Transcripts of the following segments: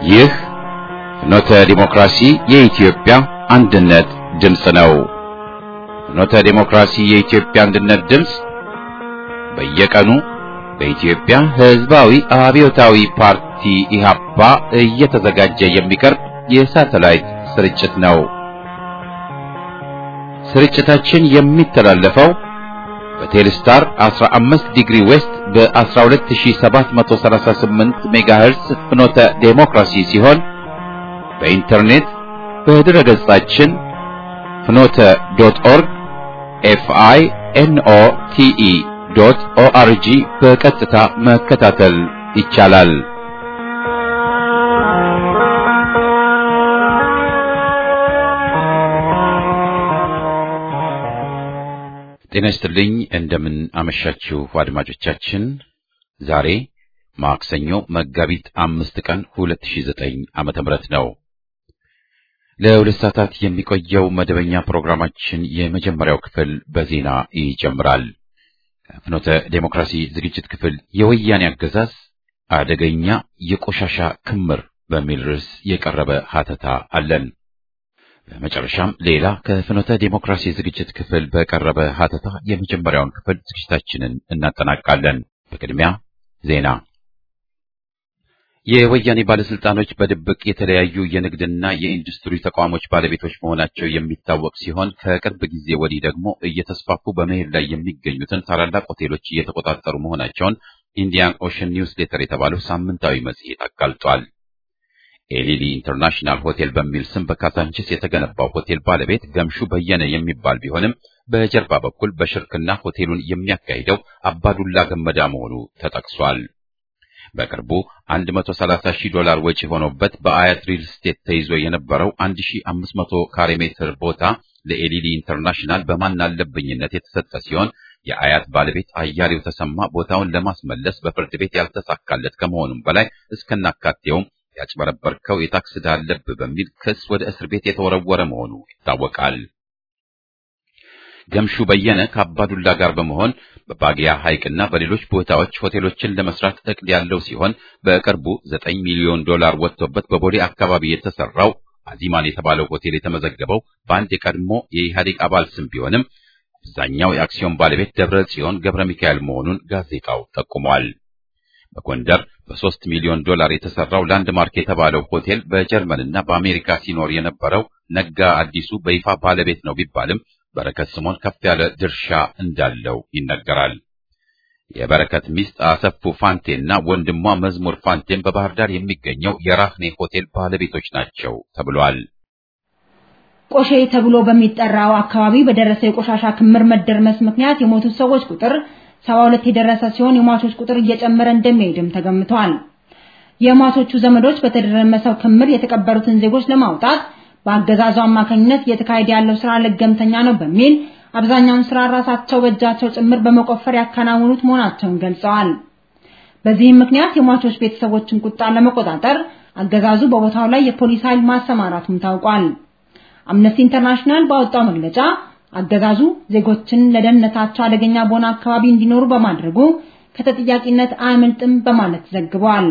ይህ ፍኖተ ዲሞክራሲ የኢትዮጵያ አንድነት ድምፅ ነው። ፍኖተ ዲሞክራሲ የኢትዮጵያ አንድነት ድምፅ በየቀኑ በኢትዮጵያ ሕዝባዊ አብዮታዊ ፓርቲ ኢህአፓ እየተዘጋጀ የሚቀርብ የሳተላይት ስርጭት ነው። ስርጭታችን የሚተላለፈው በቴሌስታር 15 ዲግሪ ዌስት በ12738 ሜጋሄርስ ፍኖተ ዴሞክራሲ ሲሆን በኢንተርኔት በድረ ገጻችን ፍኖተ ዶት ኦርግ ኤፍአይ ኤንኦ ቲኢ ዶት ኦአርጂ በቀጥታ መከታተል ይቻላል። ጤና ይስጥልኝ። እንደምን አመሻችሁ አድማጮቻችን። ዛሬ ማክሰኞ መጋቢት አምስት ቀን 2009 ዓመተ ምህረት ነው። ለሁለት ሰዓታት የሚቆየው መደበኛ ፕሮግራማችን የመጀመሪያው ክፍል በዜና ይጀምራል። ከፍኖተ ዴሞክራሲ ዝግጅት ክፍል የወያኔ አገዛዝ አደገኛ የቆሻሻ ክምር በሚል ርዕስ የቀረበ ሀተታ አለን። በመጨረሻም ሌላ ከፍኖተ ዴሞክራሲ ዝግጅት ክፍል በቀረበ ሀተታ የመጀመሪያውን ክፍል ዝግጅታችንን እናጠናቃለን። በቅድሚያ ዜና። የወያኔ ባለስልጣኖች በድብቅ የተለያዩ የንግድና የኢንዱስትሪ ተቋሞች ባለቤቶች መሆናቸው የሚታወቅ ሲሆን ከቅርብ ጊዜ ወዲህ ደግሞ እየተስፋፉ በመሄድ ላይ የሚገኙትን ታላላቅ ሆቴሎች እየተቆጣጠሩ መሆናቸውን ኢንዲያን ኦሽን ኒውስ ሌተር የተባለው ሳምንታዊ መጽሔት አጋልጧል። ኤሊሊ ኢንተርናሽናል ሆቴል በሚል ስም በካዛንቺስ የተገነባው ሆቴል ባለቤት ገምሹ በየነ የሚባል ቢሆንም በጀርባ በኩል በሽርክና ሆቴሉን የሚያካሂደው አባዱላ ገመዳ መሆኑ ተጠቅሷል። በቅርቡ 130 ሺህ ዶላር ወጪ ሆኖበት በአያት ሪል ስቴት ተይዞ የነበረው 1500 ካሬ ሜትር ቦታ ለኤሊሊ ኢንተርናሽናል በማን አለብኝነት የተሰጠ ሲሆን የአያት ባለቤት አያሌው ተሰማ ቦታውን ለማስመለስ በፍርድ ቤት ያልተሳካለት ከመሆኑም በላይ እስከናካቴውም ያጭበረበርከው የታክስ ዕዳ አለብህ በሚል ክስ ወደ እስር ቤት የተወረወረ መሆኑ ይታወቃል። ገምሹ በየነ ከአባዱላ ጋር በመሆን በባጊያ ሐይቅና በሌሎች ቦታዎች ሆቴሎችን ለመስራት እቅድ ያለው ሲሆን በቅርቡ ዘጠኝ ሚሊዮን ዶላር ወጥቶበት በቦሌ አካባቢ የተሰራው አዚማን የተባለው ሆቴል የተመዘገበው በአንድ የቀድሞ የኢህአዴግ አባል ስም ቢሆንም አብዛኛው የአክሲዮን ባለቤት ደብረ ጽዮን ገብረ ሚካኤል መሆኑን ጋዜጣው ጠቁሟል። በጎንደር በሶስት ሚሊዮን ዶላር የተሰራው ላንድማርክ የተባለው ሆቴል በጀርመንና በአሜሪካ ሲኖር የነበረው ነጋ አዲሱ በይፋ ባለቤት ነው ቢባልም በረከት ስምኦን ከፍ ያለ ድርሻ እንዳለው ይነገራል። የበረከት ሚስት አሰፉ ፋንቴና ወንድሟ መዝሙር ፋንቴን በባህር ዳር የሚገኘው የራህኔ ሆቴል ባለቤቶች ናቸው ተብሏል። ቆሼ ተብሎ በሚጠራው አካባቢ በደረሰ የቆሻሻ ክምር መደርመስ ምክንያት የሞቱት ሰዎች ቁጥር ሰባ ሁለት የደረሰ ሲሆን የሟቾች ቁጥር እየጨመረ እንደሚሄድም ተገምቷል። የሟቾቹ ዘመዶች በተደረመሰው ክምር የተቀበሩትን ዜጎች ለማውጣት በአገዛዙ አማካኝነት እየተካሄደ ያለው ስራ ለገምተኛ ነው በሚል አብዛኛውን ስራ ራሳቸው በእጃቸው ጭምር በመቆፈር ያከናውኑት መሆናቸውን ገልጸዋል። በዚህም ምክንያት የሟቾች ቤተሰቦችን ቁጣ ለመቆጣጠር አገዛዙ በቦታው ላይ የፖሊስ ኃይል ማሰማራቱም ታውቋል። አምነስቲ ኢንተርናሽናል ባወጣው መግለጫ አገዛዙ ዜጎችን ለደህንነታቸው አደገኛ በሆነ አካባቢ እንዲኖሩ በማድረጉ ከተጠያቂነት አያመልጥም በማለት ዘግቧል።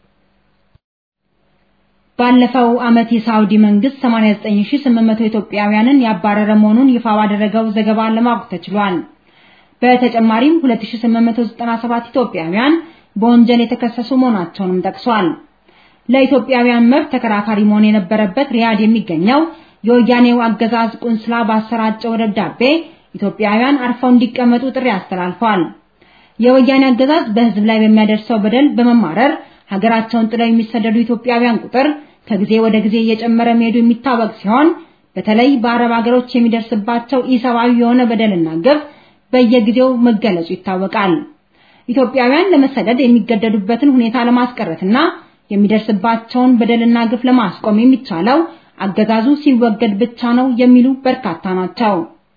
ባለፈው ዓመት የሳውዲ መንግስት 89800 ኢትዮጵያውያንን ያባረረ መሆኑን ይፋ ባደረገው ዘገባ ለማወቅ ተችሏል። በተጨማሪም 2897 ኢትዮጵያውያን በወንጀል የተከሰሱ መሆናቸውንም ጠቅሷል። ለኢትዮጵያውያን መብት ተከራካሪ መሆን የነበረበት ሪያድ የሚገኘው የወያኔው አገዛዝ ቁንስላ ባሰራጨው ደብዳቤ ኢትዮጵያውያን አርፈው እንዲቀመጡ ጥሪ አስተላልፏል። የወያኔ አገዛዝ በህዝብ ላይ በሚያደርሰው በደል በመማረር ሀገራቸውን ጥለው የሚሰደዱ ኢትዮጵያውያን ቁጥር ከጊዜ ወደ ጊዜ እየጨመረ መሄዱ የሚታወቅ ሲሆን በተለይ በአረብ ሀገሮች የሚደርስባቸው ኢሰብአዊ የሆነ በደልና ግፍ በየጊዜው መገለጹ ይታወቃል። ኢትዮጵያውያን ለመሰደድ የሚገደዱበትን ሁኔታ ለማስቀረትና የሚደርስባቸውን በደልና ግፍ ለማስቆም የሚቻለው አገዛዙ ሲወገድ ብቻ ነው የሚሉ በርካታ ናቸው።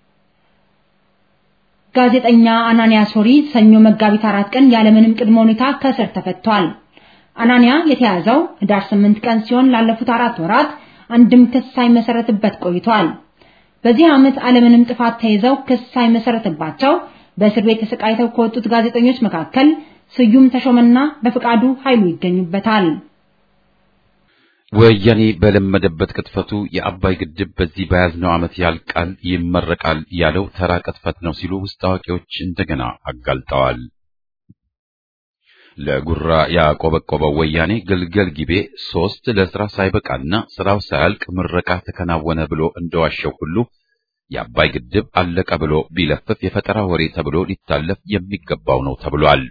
ጋዜጠኛ አናንያ ሶሪ ሰኞ መጋቢት አራት ቀን ያለምንም ቅድመ ሁኔታ ከእስር ተፈቷል። አናንያ የተያዘው ህዳር 8 ቀን ሲሆን ላለፉት አራት ወራት አንድም ክስ ሳይመሰረትበት ቆይቷል። በዚህ ዓመት አለምንም ጥፋት ተይዘው ክስ ሳይመሰረትባቸው በእስር ቤት ተሰቃይተው ከወጡት ጋዜጠኞች መካከል ስዩም ተሾመና በፍቃዱ ኃይሉ ይገኙበታል። ወያኔ በለመደበት ቅጥፈቱ የአባይ ግድብ በዚህ በያዝነው ዓመት ያልቃል፣ ይመረቃል ያለው ተራ ቅጥፈት ነው ሲሉ ውስጥ አዋቂዎች እንደገና አጋልጠዋል። ለጉራ ያቆበቆበው ወያኔ ግልገል ጊቤ ሶስት ለስራ ሳይበቃና ስራው ሳያልቅ ምረቃ ተከናወነ ብሎ እንደዋሸው ሁሉ የአባይ ግድብ አለቀ ብሎ ቢለፍፍ የፈጠራ ወሬ ተብሎ ሊታለፍ የሚገባው ነው ተብሏል።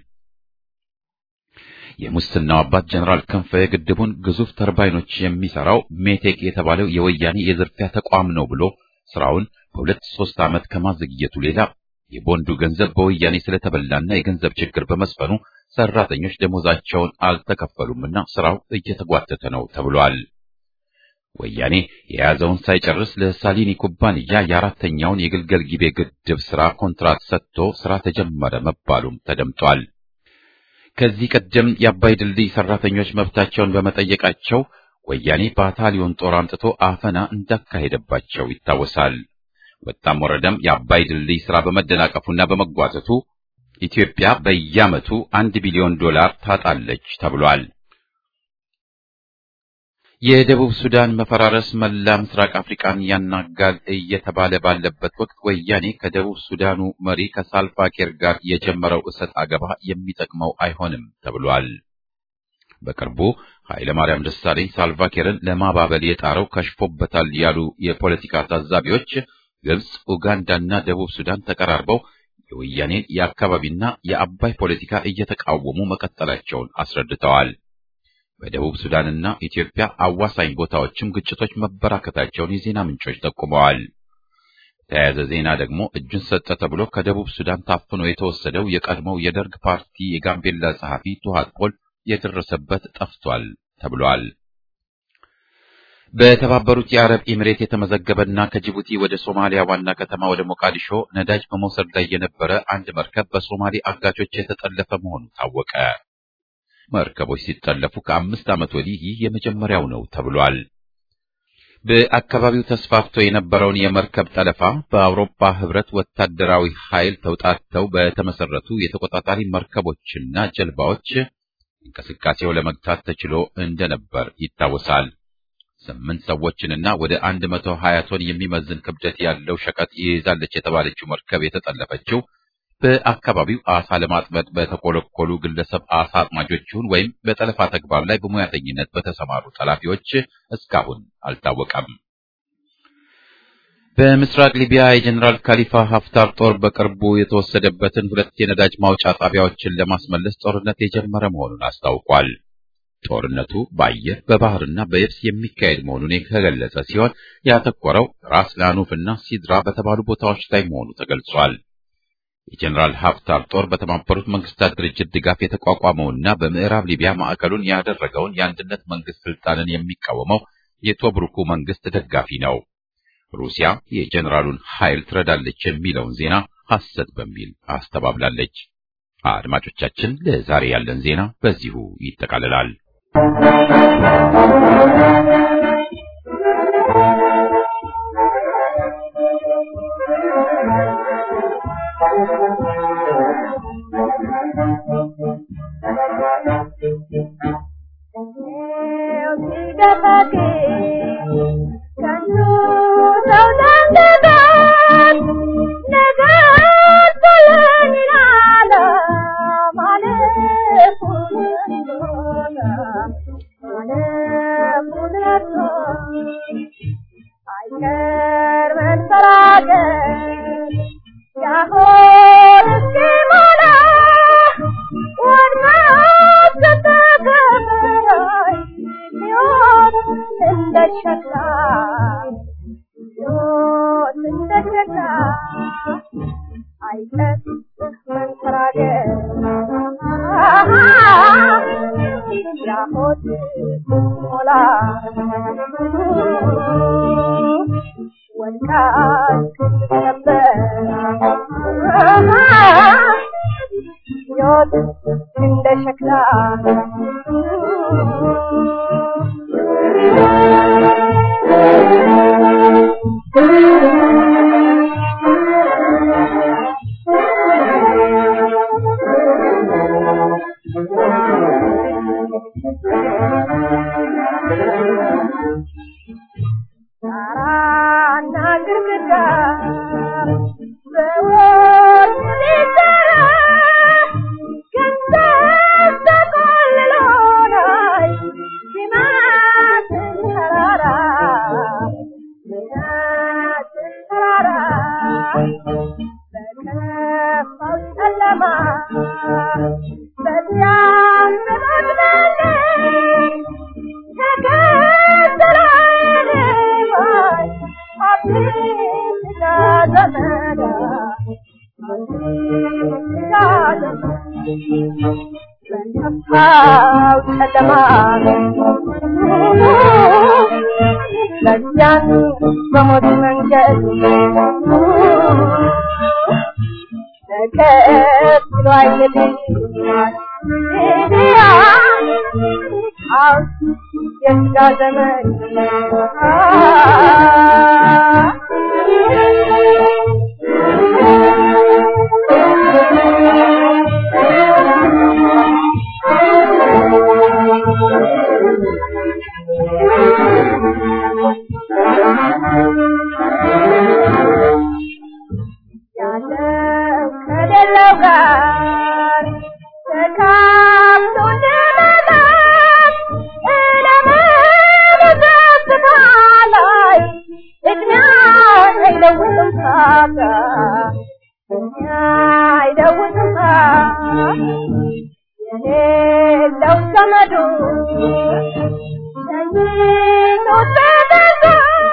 የሙስናው አባት ጀነራል ክንፈ የግድቡን ግዙፍ ተርባይኖች የሚሰራው ሜቴክ የተባለው የወያኔ የዝርፊያ ተቋም ነው ብሎ ስራውን በሁለት ሶስት ዓመት ከማዘግየቱ ሌላ የቦንዱ ገንዘብ በወያኔ ስለተበላና የገንዘብ ችግር በመስፈኑ ሰራተኞች ደሞዛቸውን አልተከፈሉምና ስራው እየተጓተተ ነው ተብሏል። ወያኔ የያዘውን ሳይጨርስ ለሳሊኒ ኩባንያ የአራተኛውን የግልገል ጊቤ ግድብ ስራ ኮንትራት ሰጥቶ ስራ ተጀመረ መባሉም ተደምጧል። ከዚህ ቀደም የአባይ ድልድይ ሰራተኞች መብታቸውን በመጠየቃቸው ወያኔ ባታሊዮን ጦር አምጥቶ አፈና እንዳካሄደባቸው ይታወሳል። ወጣም ወረደም የአባይ ድልድይ ስራ በመደናቀፉና በመጓተቱ ኢትዮጵያ በየዓመቱ አንድ ቢሊዮን ዶላር ታጣለች ተብሏል። የደቡብ ሱዳን መፈራረስ መላ ምስራቅ አፍሪካን ያናጋል እየተባለ ባለበት ወቅት ወያኔ ከደቡብ ሱዳኑ መሪ ከሳልቫ ኪር ጋር የጀመረው እሰጥ አገባ የሚጠቅመው አይሆንም ተብሏል። በቅርቡ ኃይለ ማርያም ደሳለኝ ሳልቫ ኪርን ለማባበል የጣረው ከሽፎበታል ያሉ የፖለቲካ ታዛቢዎች ግብጽ፣ ኡጋንዳና ደቡብ ሱዳን ተቀራርበው የወያኔን የአካባቢና የአባይ ፖለቲካ እየተቃወሙ መቀጠላቸውን አስረድተዋል። በደቡብ ሱዳንና ኢትዮጵያ አዋሳኝ ቦታዎችም ግጭቶች መበራከታቸውን የዜና ምንጮች ጠቁመዋል። በተያያዘ ዜና ደግሞ እጁን ሰጠ ተብሎ ከደቡብ ሱዳን ታፍኖ የተወሰደው የቀድሞው የደርግ ፓርቲ የጋምቤላ ጸሐፊ ቱሃት ፖል የደረሰበት ጠፍቷል ተብሏል። በተባበሩት የአረብ ኤሚሬት የተመዘገበና ከጅቡቲ ወደ ሶማሊያ ዋና ከተማ ወደ ሞቃዲሾ ነዳጅ በመውሰድ ላይ የነበረ አንድ መርከብ በሶማሌ አጋቾች የተጠለፈ መሆኑ ታወቀ። መርከቦች ሲጠለፉ ከአምስት ዓመት ወዲህ ይህ የመጀመሪያው ነው ተብሏል። በአካባቢው ተስፋፍቶ የነበረውን የመርከብ ጠለፋ በአውሮፓ ሕብረት ወታደራዊ ኃይል ተውጣተው በተመሰረቱ የተቆጣጣሪ መርከቦችና ጀልባዎች እንቅስቃሴው ለመግታት ተችሎ እንደነበር ይታወሳል። ስምንት ሰዎችንና ወደ አንድ መቶ ሀያ ቶን የሚመዝን ክብደት ያለው ሸቀጥ ይይዛለች የተባለችው መርከብ የተጠለፈችው በአካባቢው አሳ ለማጥመድ በተኮለኮሉ ግለሰብ አሳ አጥማጆች ይሁን ወይም በጠለፋ ተግባር ላይ በሙያተኝነት በተሰማሩ ጠላፊዎች እስካሁን አልታወቀም። በምስራቅ ሊቢያ የጀኔራል ካሊፋ ሀፍታር ጦር በቅርቡ የተወሰደበትን ሁለት የነዳጅ ማውጫ ጣቢያዎችን ለማስመለስ ጦርነት የጀመረ መሆኑን አስታውቋል። ጦርነቱ በአየር በባህርና በየብስ የሚካሄድ መሆኑን የተገለጸ ሲሆን ያተኮረው ራስ ላኑፍ እና ሲድራ በተባሉ ቦታዎች ላይ መሆኑ ተገልጿል። የጀኔራል ሀፍታር ጦር በተባበሩት መንግስታት ድርጅት ድጋፍ የተቋቋመውና በምዕራብ ሊቢያ ማዕከሉን ያደረገውን የአንድነት መንግስት ስልጣንን የሚቃወመው የቶብሩኩ መንግስት ደጋፊ ነው። ሩሲያ የጀኔራሉን ኃይል ትረዳለች የሚለውን ዜና ሐሰት በሚል አስተባብላለች። አድማጮቻችን፣ ለዛሬ ያለን ዜና በዚሁ ይጠቃልላል። ጣራና ግድግዳ በወርቅ ሊሰራ ገንዘብ ተቆልሎ ላይ ሲማትን ተራራ ሲማትን ተራራ በከፋው ጨለማ በዚያም በመግደል ለዚያን በሞት መንገድ ተከትሎ አይሄድም አው የስጋ ዘመን ያለው ከሌለው ጋር ተካፍሎ እንደመጣት እለመለበስታ ላይ እድሜያ አይለውጥም ታታ እድሜያ አይለውጥም የሌለው ዘመዱ ተኝቶት በገዛ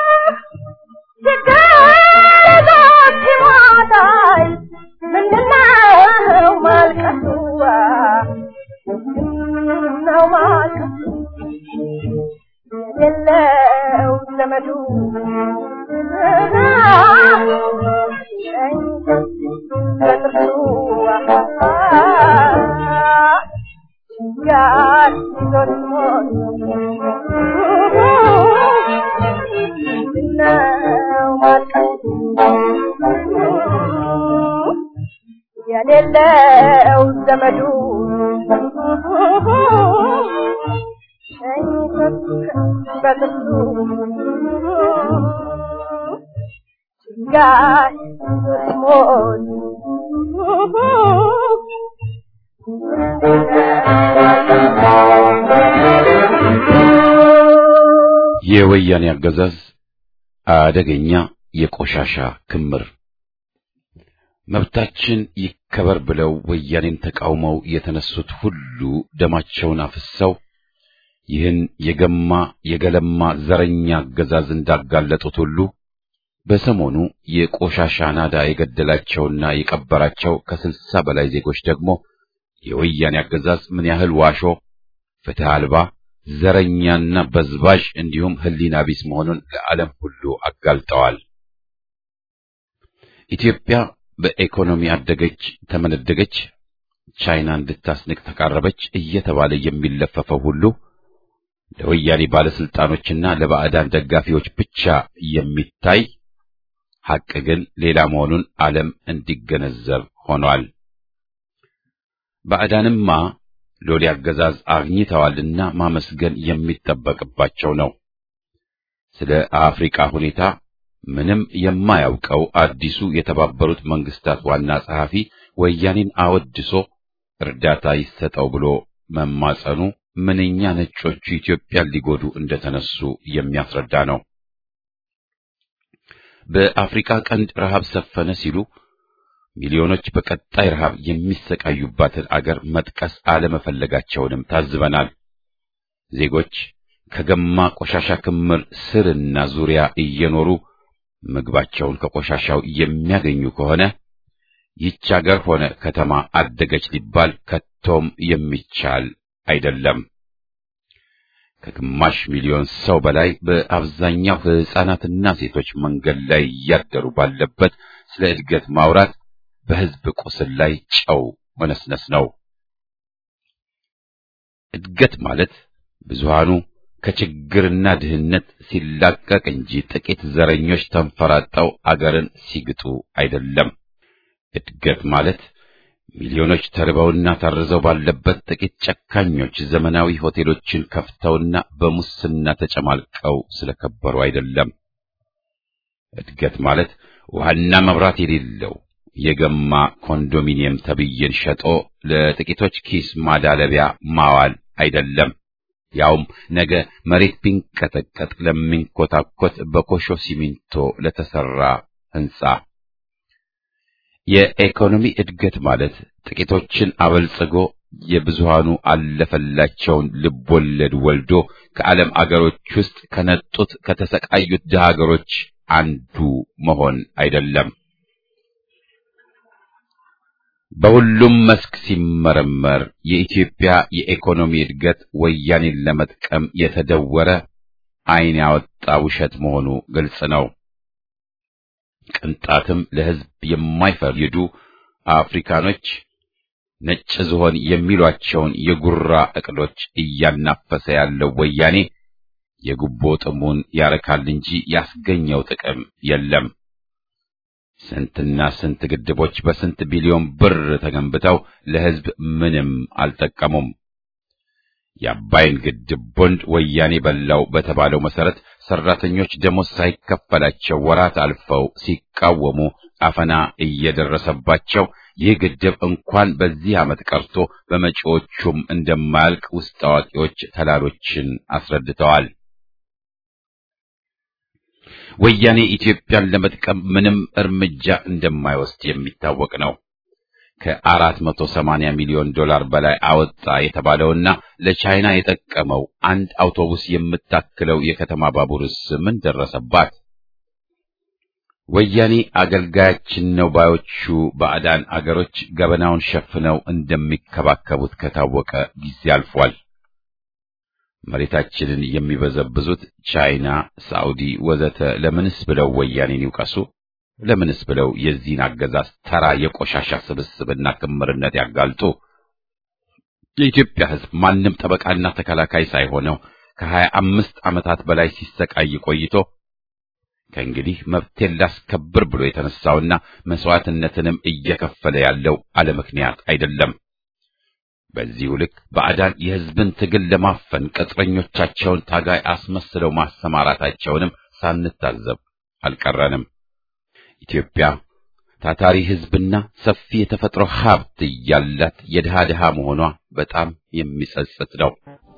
ሲጋረጥ ሲሞታይ ምንድነው ማልቀሱዋ ምንድነው ማልቀሱ የሌለው ዘመዱ በጥርሱ ጋር ይዞት ሞት ምንድነው ማልቀሱ የሌለው ዘመዱ በጥርሱ ጋር ሞት የወያኔ አገዛዝ አደገኛ የቆሻሻ ክምር መብታችን ይከበር ብለው ወያኔን ተቃውመው የተነሱት ሁሉ ደማቸውን አፍሰው ይህን የገማ የገለማ ዘረኛ አገዛዝ እንዳጋለጡት ሁሉ በሰሞኑ የቆሻሻ ናዳ የገደላቸውና የቀበራቸው ከስልሳ በላይ ዜጎች ደግሞ የወያኔ አገዛዝ ምን ያህል ዋሾ፣ ፍትህ አልባ፣ ዘረኛና በዝባዥ እንዲሁም ሕሊና ቢስ መሆኑን ለዓለም ሁሉ አጋልጠዋል። ኢትዮጵያ በኢኮኖሚ አደገች፣ ተመነደገች፣ ቻይና እንድታስንቅ ተቃረበች እየተባለ የሚለፈፈው ሁሉ ለወያኔ ባለስልጣኖችና ለባዕዳን ደጋፊዎች ብቻ የሚታይ ሐቅ ግን ሌላ መሆኑን ዓለም እንዲገነዘብ ሆኗል። ባዕዳንማ ሎሌ አገዛዝ አግኝተዋልና ማመስገን የሚጠበቅባቸው ነው። ስለ አፍሪካ ሁኔታ ምንም የማያውቀው አዲሱ የተባበሩት መንግስታት ዋና ጸሐፊ ወያኔን አወድሶ እርዳታ ይሰጠው ብሎ መማጸኑ ምንኛ ነጮቹ ኢትዮጵያን ሊጎዱ እንደተነሱ የሚያስረዳ ነው። በአፍሪካ ቀንድ ረሃብ ሰፈነ ሲሉ ሚሊዮኖች በቀጣይ ረሃብ የሚሰቃዩባትን አገር መጥቀስ አለመፈለጋቸውንም ታዝበናል። ዜጎች ከገማ ቆሻሻ ክምር ስርና ዙሪያ እየኖሩ ምግባቸውን ከቆሻሻው የሚያገኙ ከሆነ ይች አገር ሆነ ከተማ አደገች ሊባል ከቶም የሚቻል አይደለም። ከግማሽ ሚሊዮን ሰው በላይ በአብዛኛው ሕፃናትና ሴቶች መንገድ ላይ እያደሩ ባለበት ስለ እድገት ማውራት በሕዝብ ቁስል ላይ ጨው መነስነስ ነው። እድገት ማለት ብዙሃኑ ከችግርና ድህነት ሲላቀቅ እንጂ ጥቂት ዘረኞች ተንፈራጠው አገርን ሲግጡ አይደለም። እድገት ማለት ሚሊዮኖች ተርበውና ታርዘው ባለበት ጥቂት ጨካኞች ዘመናዊ ሆቴሎችን ከፍተውና በሙስና ተጨማልቀው ስለከበሩ አይደለም። እድገት ማለት ውሃና መብራት የሌለው የገማ ኮንዶሚኒየም ተብዬን ሸጦ ለጥቂቶች ኪስ ማዳለቢያ ማዋል አይደለም። ያውም ነገ መሬት ቢንቀጠቀጥ ለሚንኮታኮት በኮሾ ሲሚንቶ ለተሰራ ሕንጻ። የኢኮኖሚ እድገት ማለት ጥቂቶችን አበልጽጎ የብዙሃኑ አለፈላቸውን ልቦለድ ወልዶ ከዓለም አገሮች ውስጥ ከነጡት ከተሰቃዩት ድሃ አገሮች አንዱ መሆን አይደለም። በሁሉም መስክ ሲመረመር የኢትዮጵያ የኢኮኖሚ እድገት ወያኔን ለመጥቀም የተደወረ ዓይን ያወጣ ውሸት መሆኑ ግልጽ ነው። ቅንጣትም ለሕዝብ የማይፈይዱ አፍሪካኖች ነጭ ዝሆን የሚሏቸውን የጉራ እቅዶች እያናፈሰ ያለው ወያኔ የጉቦ ጥሙን ያረካል እንጂ ያስገኘው ጥቅም የለም። ስንትና ስንት ግድቦች በስንት ቢሊዮን ብር ተገንብተው ለሕዝብ ምንም አልጠቀሙም። የአባይን ግድብ ቦንድ ወያኔ በላው በተባለው መሰረት ሰራተኞች ደሞዝ ሳይከፈላቸው ወራት አልፈው ሲቃወሙ አፈና እየደረሰባቸው ይህ ግድብ እንኳን በዚህ ዓመት ቀርቶ በመጪዎቹም እንደማያልቅ ውስጥ አዋቂዎች ተላሎችን አስረድተዋል። ወያኔ ኢትዮጵያን ለመጥቀም ምንም እርምጃ እንደማይወስድ የሚታወቅ ነው። ከአራት መቶ ሰማንያ ሚሊዮን ዶላር በላይ አወጣ የተባለውና ለቻይና የጠቀመው አንድ አውቶቡስ የምታክለው የከተማ ባቡርስ ምን ደረሰባት? ወያኔ አገልጋያችን ነው ባዮቹ ባዕዳን አገሮች ገበናውን ሸፍነው እንደሚከባከቡት ከታወቀ ጊዜ አልፏል። መሬታችንን የሚበዘብዙት ቻይና፣ ሳዑዲ ወዘተ ለምንስ ብለው ወያኔን ይውቀሱ? ለምንስ ብለው የዚህን አገዛዝ ተራ የቆሻሻ ስብስብና ክምርነት ያጋልጡ? የኢትዮጵያ ሕዝብ ማንም ጠበቃና ተከላካይ ሳይሆነው ከሀያ አምስት ዓመታት በላይ ሲሰቃይ ቆይቶ ከእንግዲህ መብቴን ላስከብር ብሎ የተነሳውና መስዋዕትነትንም እየከፈለ ያለው አለ ምክንያት አይደለም። በዚሁ ልክ ባዕዳን የሕዝብን ትግል ለማፈን ቅጥረኞቻቸውን ታጋይ አስመስለው ማሰማራታቸውንም ሳንታዘብ አልቀረንም። ኢትዮጵያ ታታሪ ሕዝብና ሰፊ የተፈጥሮ ሀብት እያላት የድሃ ድሃ መሆኗ በጣም የሚጸጽት ነው።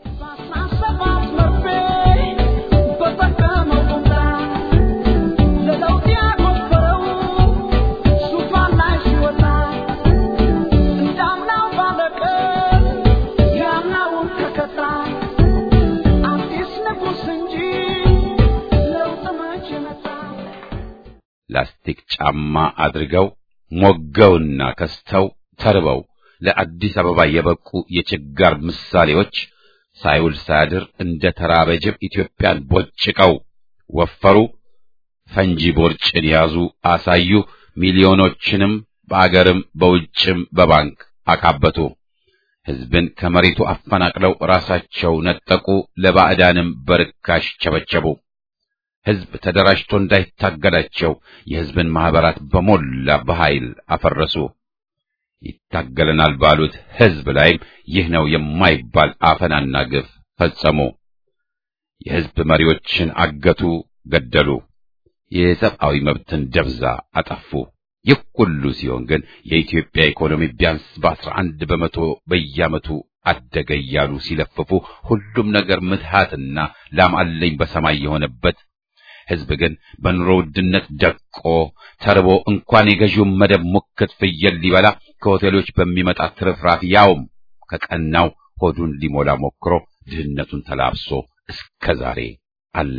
ላስቲክ ጫማ አድርገው ሞገውና ከስተው ተርበው ለአዲስ አበባ የበቁ የችጋር ምሳሌዎች ሳይውል ሳያድር እንደ ተራበ ጅብ ኢትዮጵያን ቦጭቀው ወፈሩ፣ ፈንጂ ቦርጭን ያዙ፣ አሳዩ፣ ሚሊዮኖችንም በአገርም በውጭም በባንክ አካበቱ። ሕዝብን ከመሬቱ አፈናቅለው ራሳቸው ነጠቁ፣ ለባዕዳንም በርካሽ ቸበቸቡ። ሕዝብ ተደራጅቶ እንዳይታገላቸው የሕዝብን ማኅበራት በሞላ በኃይል አፈረሱ። ይታገለናል ባሉት ሕዝብ ላይም ይህ ነው የማይባል አፈናና ግፍ ፈጸሙ። የሕዝብ መሪዎችን አገቱ፣ ገደሉ። የሰብአዊ መብትን ደብዛ አጠፉ። ይህ ሁሉ ሲሆን ግን የኢትዮጵያ ኢኮኖሚ ቢያንስ በአስራ አንድ በመቶ በየዓመቱ አደገ እያሉ ሲለፍፉ ሁሉም ነገር ምትሃትና ላም አለኝ በሰማይ የሆነበት ሕዝብ ግን በኑሮ ውድነት ደቆ ተርቦ እንኳን የገዢውን መደብ ሙክት ፍየል ሊበላ ከሆቴሎች በሚመጣ ትርፍራፊ ያውም ከቀናው ሆዱን ሊሞላ ሞክሮ ድህነቱን ተላብሶ እስከ ዛሬ አለ።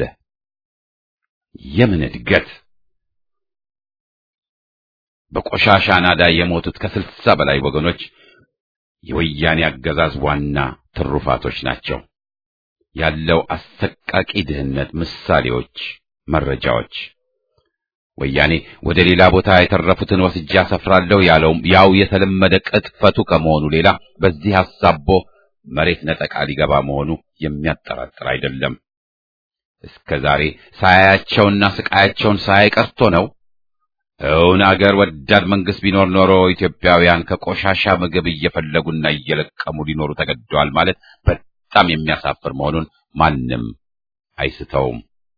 የምን እድገት! በቆሻሻ ናዳ የሞቱት ከስልሳ በላይ ወገኖች የወያኔ አገዛዝ ዋና ትሩፋቶች ናቸው። ያለው አሰቃቂ ድህነት ምሳሌዎች መረጃዎች ወያኔ ወደ ሌላ ቦታ የተረፉትን ወስጄ አሰፍራለሁ ያለውም ያው የተለመደ ቅጥፈቱ ከመሆኑ ሌላ በዚህ ሐሳቦ መሬት ነጠቃ ሊገባ መሆኑ የሚያጠራጥር አይደለም። እስከ ዛሬ ሳያያቸውና ስቃያቸውን ሳያይ ቀርቶ ነው እውን አገር ወዳድ መንግስት ቢኖር ኖሮ ኢትዮጵያውያን ከቆሻሻ ምግብ እየፈለጉና እየለቀሙ ሊኖሩ ተገደዋል ማለት በጣም የሚያሳፍር መሆኑን ማንም አይስተውም።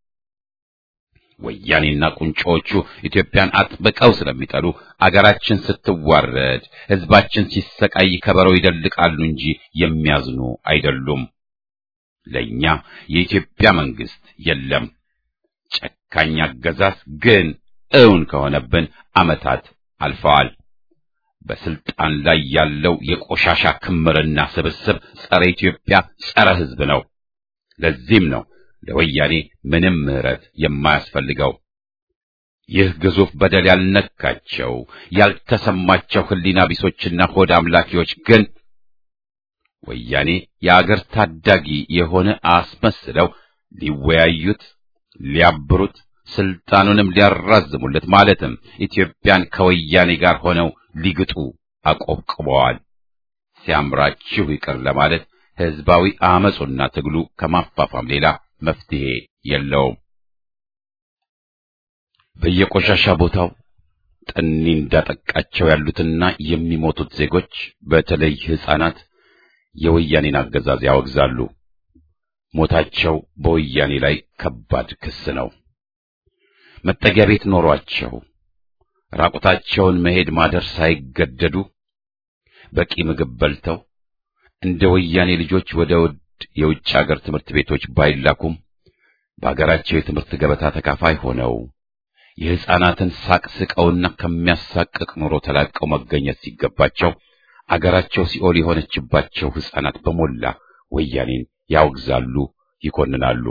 ወያኔና ቁንጮዎቹ ኢትዮጵያን አጥብቀው ስለሚጠሉ አገራችን ስትዋረድ፣ ህዝባችን ሲሰቃይ ከበሮ ይደልቃሉ እንጂ የሚያዝኑ አይደሉም። ለኛ የኢትዮጵያ መንግስት የለም። ጨካኝ አገዛዝ ግን እውን ከሆነብን ዓመታት አልፈዋል። በስልጣን ላይ ያለው የቆሻሻ ክምርና ስብስብ ጸረ ኢትዮጵያ፣ ጸረ ህዝብ ነው። ለዚህም ነው ለወያኔ ምንም ምህረት የማያስፈልገው። ይህ ግዙፍ በደል ያልነካቸው ያልተሰማቸው ህሊና ቢሶችና ሆድ አምላኪዎች ግን ወያኔ የአገር ታዳጊ የሆነ አስመስለው ሊወያዩት፣ ሊያብሩት፣ ስልጣኑንም ሊያራዝሙለት ማለትም ኢትዮጵያን ከወያኔ ጋር ሆነው ሊግጡ አቆብቅበዋል። ሲያምራችሁ ይቅር ለማለት ህዝባዊ አመጹና ትግሉ ከማፋፋም ሌላ መፍትሄ የለውም። በየቆሻሻ ቦታው ጠኒ እንዳጠቃቸው ያሉትና የሚሞቱት ዜጎች በተለይ ህፃናት የወያኔን አገዛዝ ያወግዛሉ። ሞታቸው በወያኔ ላይ ከባድ ክስ ነው። መጠጊያ ቤት ኖሯቸው ራቁታቸውን መሄድ ማደር ሳይገደዱ በቂ ምግብ በልተው እንደ ወያኔ ልጆች ወደ ውድ የውጭ አገር ትምህርት ቤቶች ባይላኩም በአገራቸው የትምህርት ገበታ ተካፋይ ሆነው የሕፃናትን ሳቅ ስቀውና ከሚያሳቅቅ ኑሮ ተላቀው መገኘት ሲገባቸው አገራቸው ሲኦል የሆነችባቸው ሕፃናት በሞላ ወያኔን ያወግዛሉ፣ ይኮንናሉ።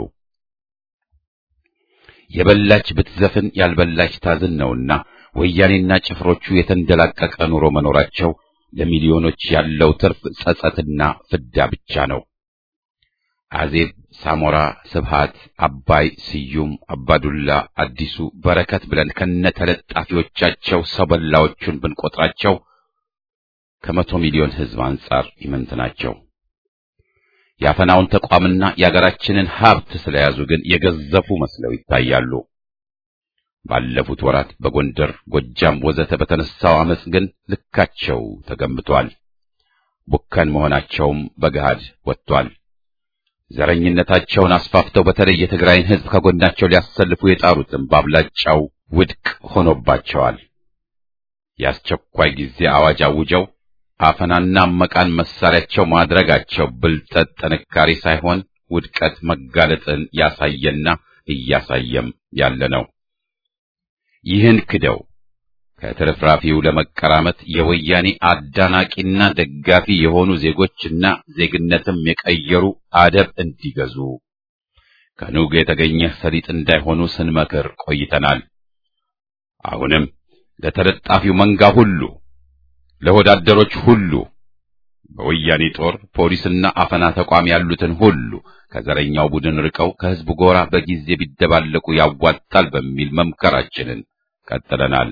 የበላች ብትዘፍን ያልበላች ታዝን ነውና ወያኔና ጭፍሮቹ የተንደላቀቀ ኑሮ መኖራቸው ለሚሊዮኖች ያለው ትርፍ ጸጸትና ፍዳ ብቻ ነው። አዜብ፣ ሳሞራ፣ ስብሃት፣ አባይ፣ ስዩም፣ አባዱላ፣ አዲሱ፣ በረከት ብለን ከነተለጣፊዎቻቸው ሰው በላዎቹን ብንቆጥራቸው ከመቶ ሚሊዮን ሕዝብ አንጻር ይመንት ናቸው። የአፈናውን ተቋምና የአገራችንን ሀብት ስለያዙ ግን የገዘፉ መስለው ይታያሉ። ባለፉት ወራት በጎንደር፣ ጎጃም ወዘተ በተነሳው አመጽ ግን ልካቸው ተገምቷል። ቡከን መሆናቸውም በገሃድ ወጥቷል። ዘረኝነታቸውን አስፋፍተው በተለይ የትግራይን ሕዝብ ከጎናቸው ሊያሰልፉ የጣሩትም በአብላጫው ውድቅ ሆኖባቸዋል። የአስቸኳይ ጊዜ አዋጅ አውጀው አፈናና መቃን መሳሪያቸው ማድረጋቸው ብልጠት፣ ጥንካሬ ሳይሆን ውድቀት መጋለጥን ያሳየና እያሳየም ያለ ነው። ይህን ክደው ከትርፍራፊው ለመቀራመት የወያኔ አዳናቂና ደጋፊ የሆኑ ዜጎችና ዜግነትም የቀየሩ አደብ እንዲገዙ ከኑግ የተገኘ ሰሊጥ እንዳይሆኑ ስንመክር ቆይተናል። አሁንም ለተለጣፊው መንጋ ሁሉ ለወዳደሮች ሁሉ በወያኔ ጦር ፖሊስና አፈና ተቋም ያሉትን ሁሉ ከዘረኛው ቡድን ርቀው ከሕዝብ ጎራ በጊዜ ቢደባለቁ ያዋጣል በሚል መምከራችንን ቀጥለናል።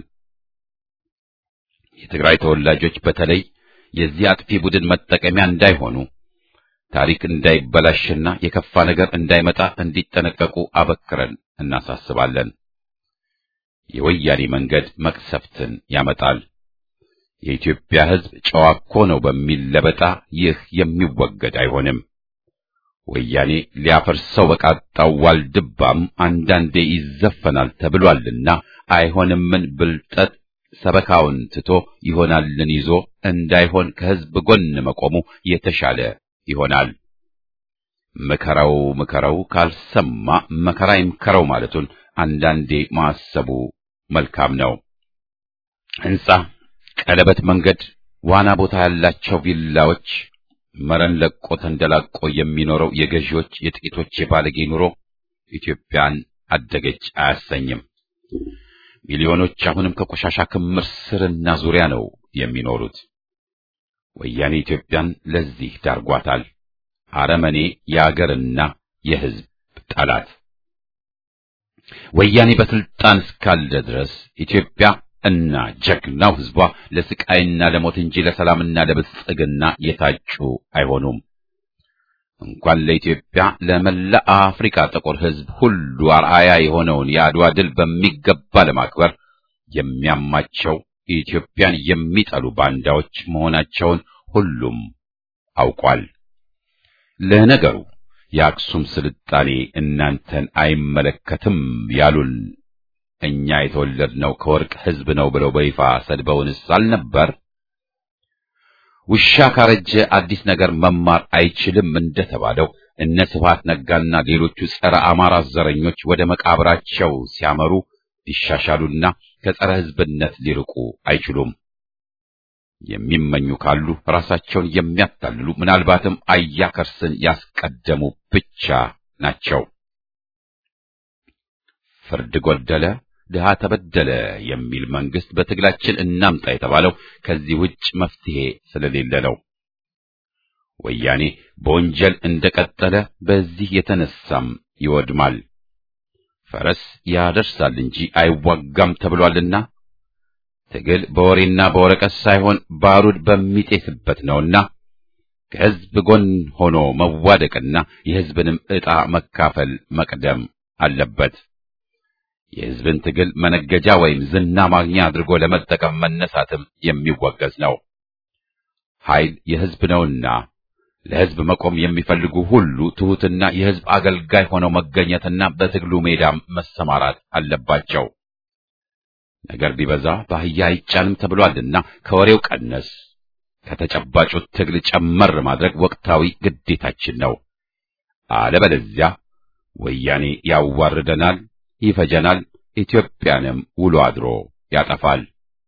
የትግራይ ተወላጆች በተለይ የዚህ አጥፊ ቡድን መጠቀሚያ እንዳይሆኑ ታሪክ እንዳይበላሽና የከፋ ነገር እንዳይመጣ እንዲጠነቀቁ አበክረን እናሳስባለን። የወያኔ መንገድ መቅሰፍትን ያመጣል። የኢትዮጵያ ሕዝብ ጨዋ እኮ ነው በሚል ለበጣ ይህ የሚወገድ አይሆንም። ወያኔ ሊያፈርሰው በቃጣው ዋልድባም አንዳንዴ ይዘፈናል ተብሏልና አይሆንምን ብልጠት ሰበካውን ትቶ ይሆናልን ይዞ እንዳይሆን ከሕዝብ ጎን መቆሙ የተሻለ ይሆናል። ምከረው ምከረው ካልሰማ መከራ ይምከረው ማለቱን አንዳንዴ ማሰቡ መልካም ነው። ሕንጻ፣ ቀለበት መንገድ፣ ዋና ቦታ ያላቸው ቪላዎች፣ መረን ለቆ ተንደላቆ የሚኖረው የገዢዎች የጥቂቶች የባለጌ ኑሮ ኢትዮጵያን አደገች አያሰኝም። ሚሊዮኖች አሁንም ከቆሻሻ ክምር ስርና ዙሪያ ነው የሚኖሩት። ወያኔ ኢትዮጵያን ለዚህ ዳርጓታል። አረመኔ የአገርና የሕዝብ ጠላት ወያኔ በስልጣን እስካለ ድረስ ኢትዮጵያ እና ጀግናው ሕዝቧ ለስቃይና ለሞት እንጂ ለሰላምና ለብልጽግና የታጩ አይሆኑም። እንኳን ለኢትዮጵያ ለመላ አፍሪካ ጥቁር ሕዝብ ሁሉ አርአያ የሆነውን የአድዋ ድል በሚገባ ለማክበር የሚያማቸው ኢትዮጵያን የሚጠሉ ባንዳዎች መሆናቸውን ሁሉም አውቋል። ለነገሩ የአክሱም ስልጣኔ እናንተን አይመለከትም ያሉን እኛ የተወለድነው ከወርቅ ሕዝብ ነው ብለው በይፋ ሰድበውንስ አልነበር? ውሻ ካረጀ አዲስ ነገር መማር አይችልም እንደተባለው እነ ስብሐት ነጋና ሌሎቹ ጸረ አማራ ዘረኞች ወደ መቃብራቸው ሲያመሩ ሊሻሻሉና ከጸረ ሕዝብነት ሊርቁ አይችሉም። የሚመኙ ካሉ ራሳቸውን የሚያታልሉ ምናልባትም አያከርስን ያስቀደሙ ብቻ ናቸው። ፍርድ ጎደለ፣ ድሃ ተበደለ የሚል መንግስት በትግላችን እናምጣ የተባለው ከዚህ ውጭ መፍትሄ ስለሌለ ነው። ወያኔ በወንጀል እንደቀጠለ በዚህ የተነሳም ይወድማል። ፈረስ ያደርሳል እንጂ አይዋጋም ተብሏልና ትግል በወሬና በወረቀት ሳይሆን ባሩድ በሚጤስበት ነውና ከሕዝብ ጎን ሆኖ መዋደቅና የሕዝብንም ዕጣ መካፈል መቅደም አለበት። የሕዝብን ትግል መነገጃ ወይም ዝና ማግኛ አድርጎ ለመጠቀም መነሳትም የሚወገዝ ነው። ኃይል የሕዝብ ነውና ለሕዝብ መቆም የሚፈልጉ ሁሉ ትሑትና የሕዝብ አገልጋይ ሆነው መገኘትና በትግሉ ሜዳም መሰማራት አለባቸው። ነገር ቢበዛ በአህያ አይጫንም ተብሏልና ከወሬው ቀነስ ከተጨባጩ ትግል ጨመር ማድረግ ወቅታዊ ግዴታችን ነው። አለበለዚያ ወያኔ ያዋርደናል፣ ይፈጀናል፣ ኢትዮጵያንም ውሎ አድሮ ያጠፋል።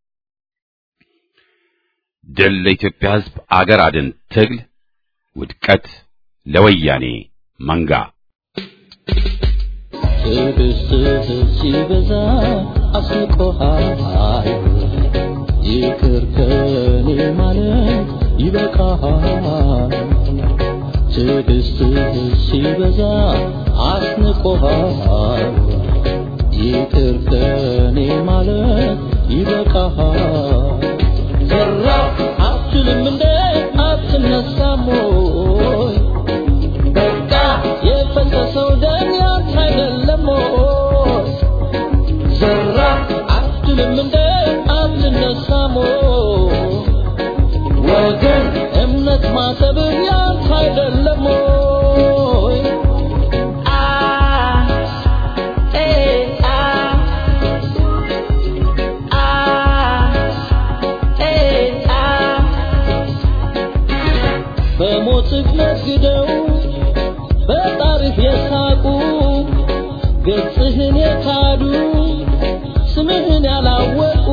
ድል ለኢትዮጵያ ሕዝብ አገር አድን ትግል፣ ውድቀት ለወያኔ መንጋ። ትዕግስትህ ሲበዛ አስቆሃል፣ ይቅር ከኔ ማለት ይበቃሃል። ትዕግስትህ ሲበዛ አስንቆሃል፣ ይቅር ከኔ ማለት ይበቃሃል። ዘራ አትልም እንደ አትነሳም ወይ? በቃ የፈሰሰው ደም ያንተ አይደለም ወይ? ዘራ አትልም እንደ አትነሳም ወይ? ወገን እምነት ማሰብ ያንተ አይደለም ወይ? አ ኤ አ አ ኤ አ በሞትህ ነግደው በጣርህ የሳቁ ገጽህን የካዱ ስምህን ያላወቁ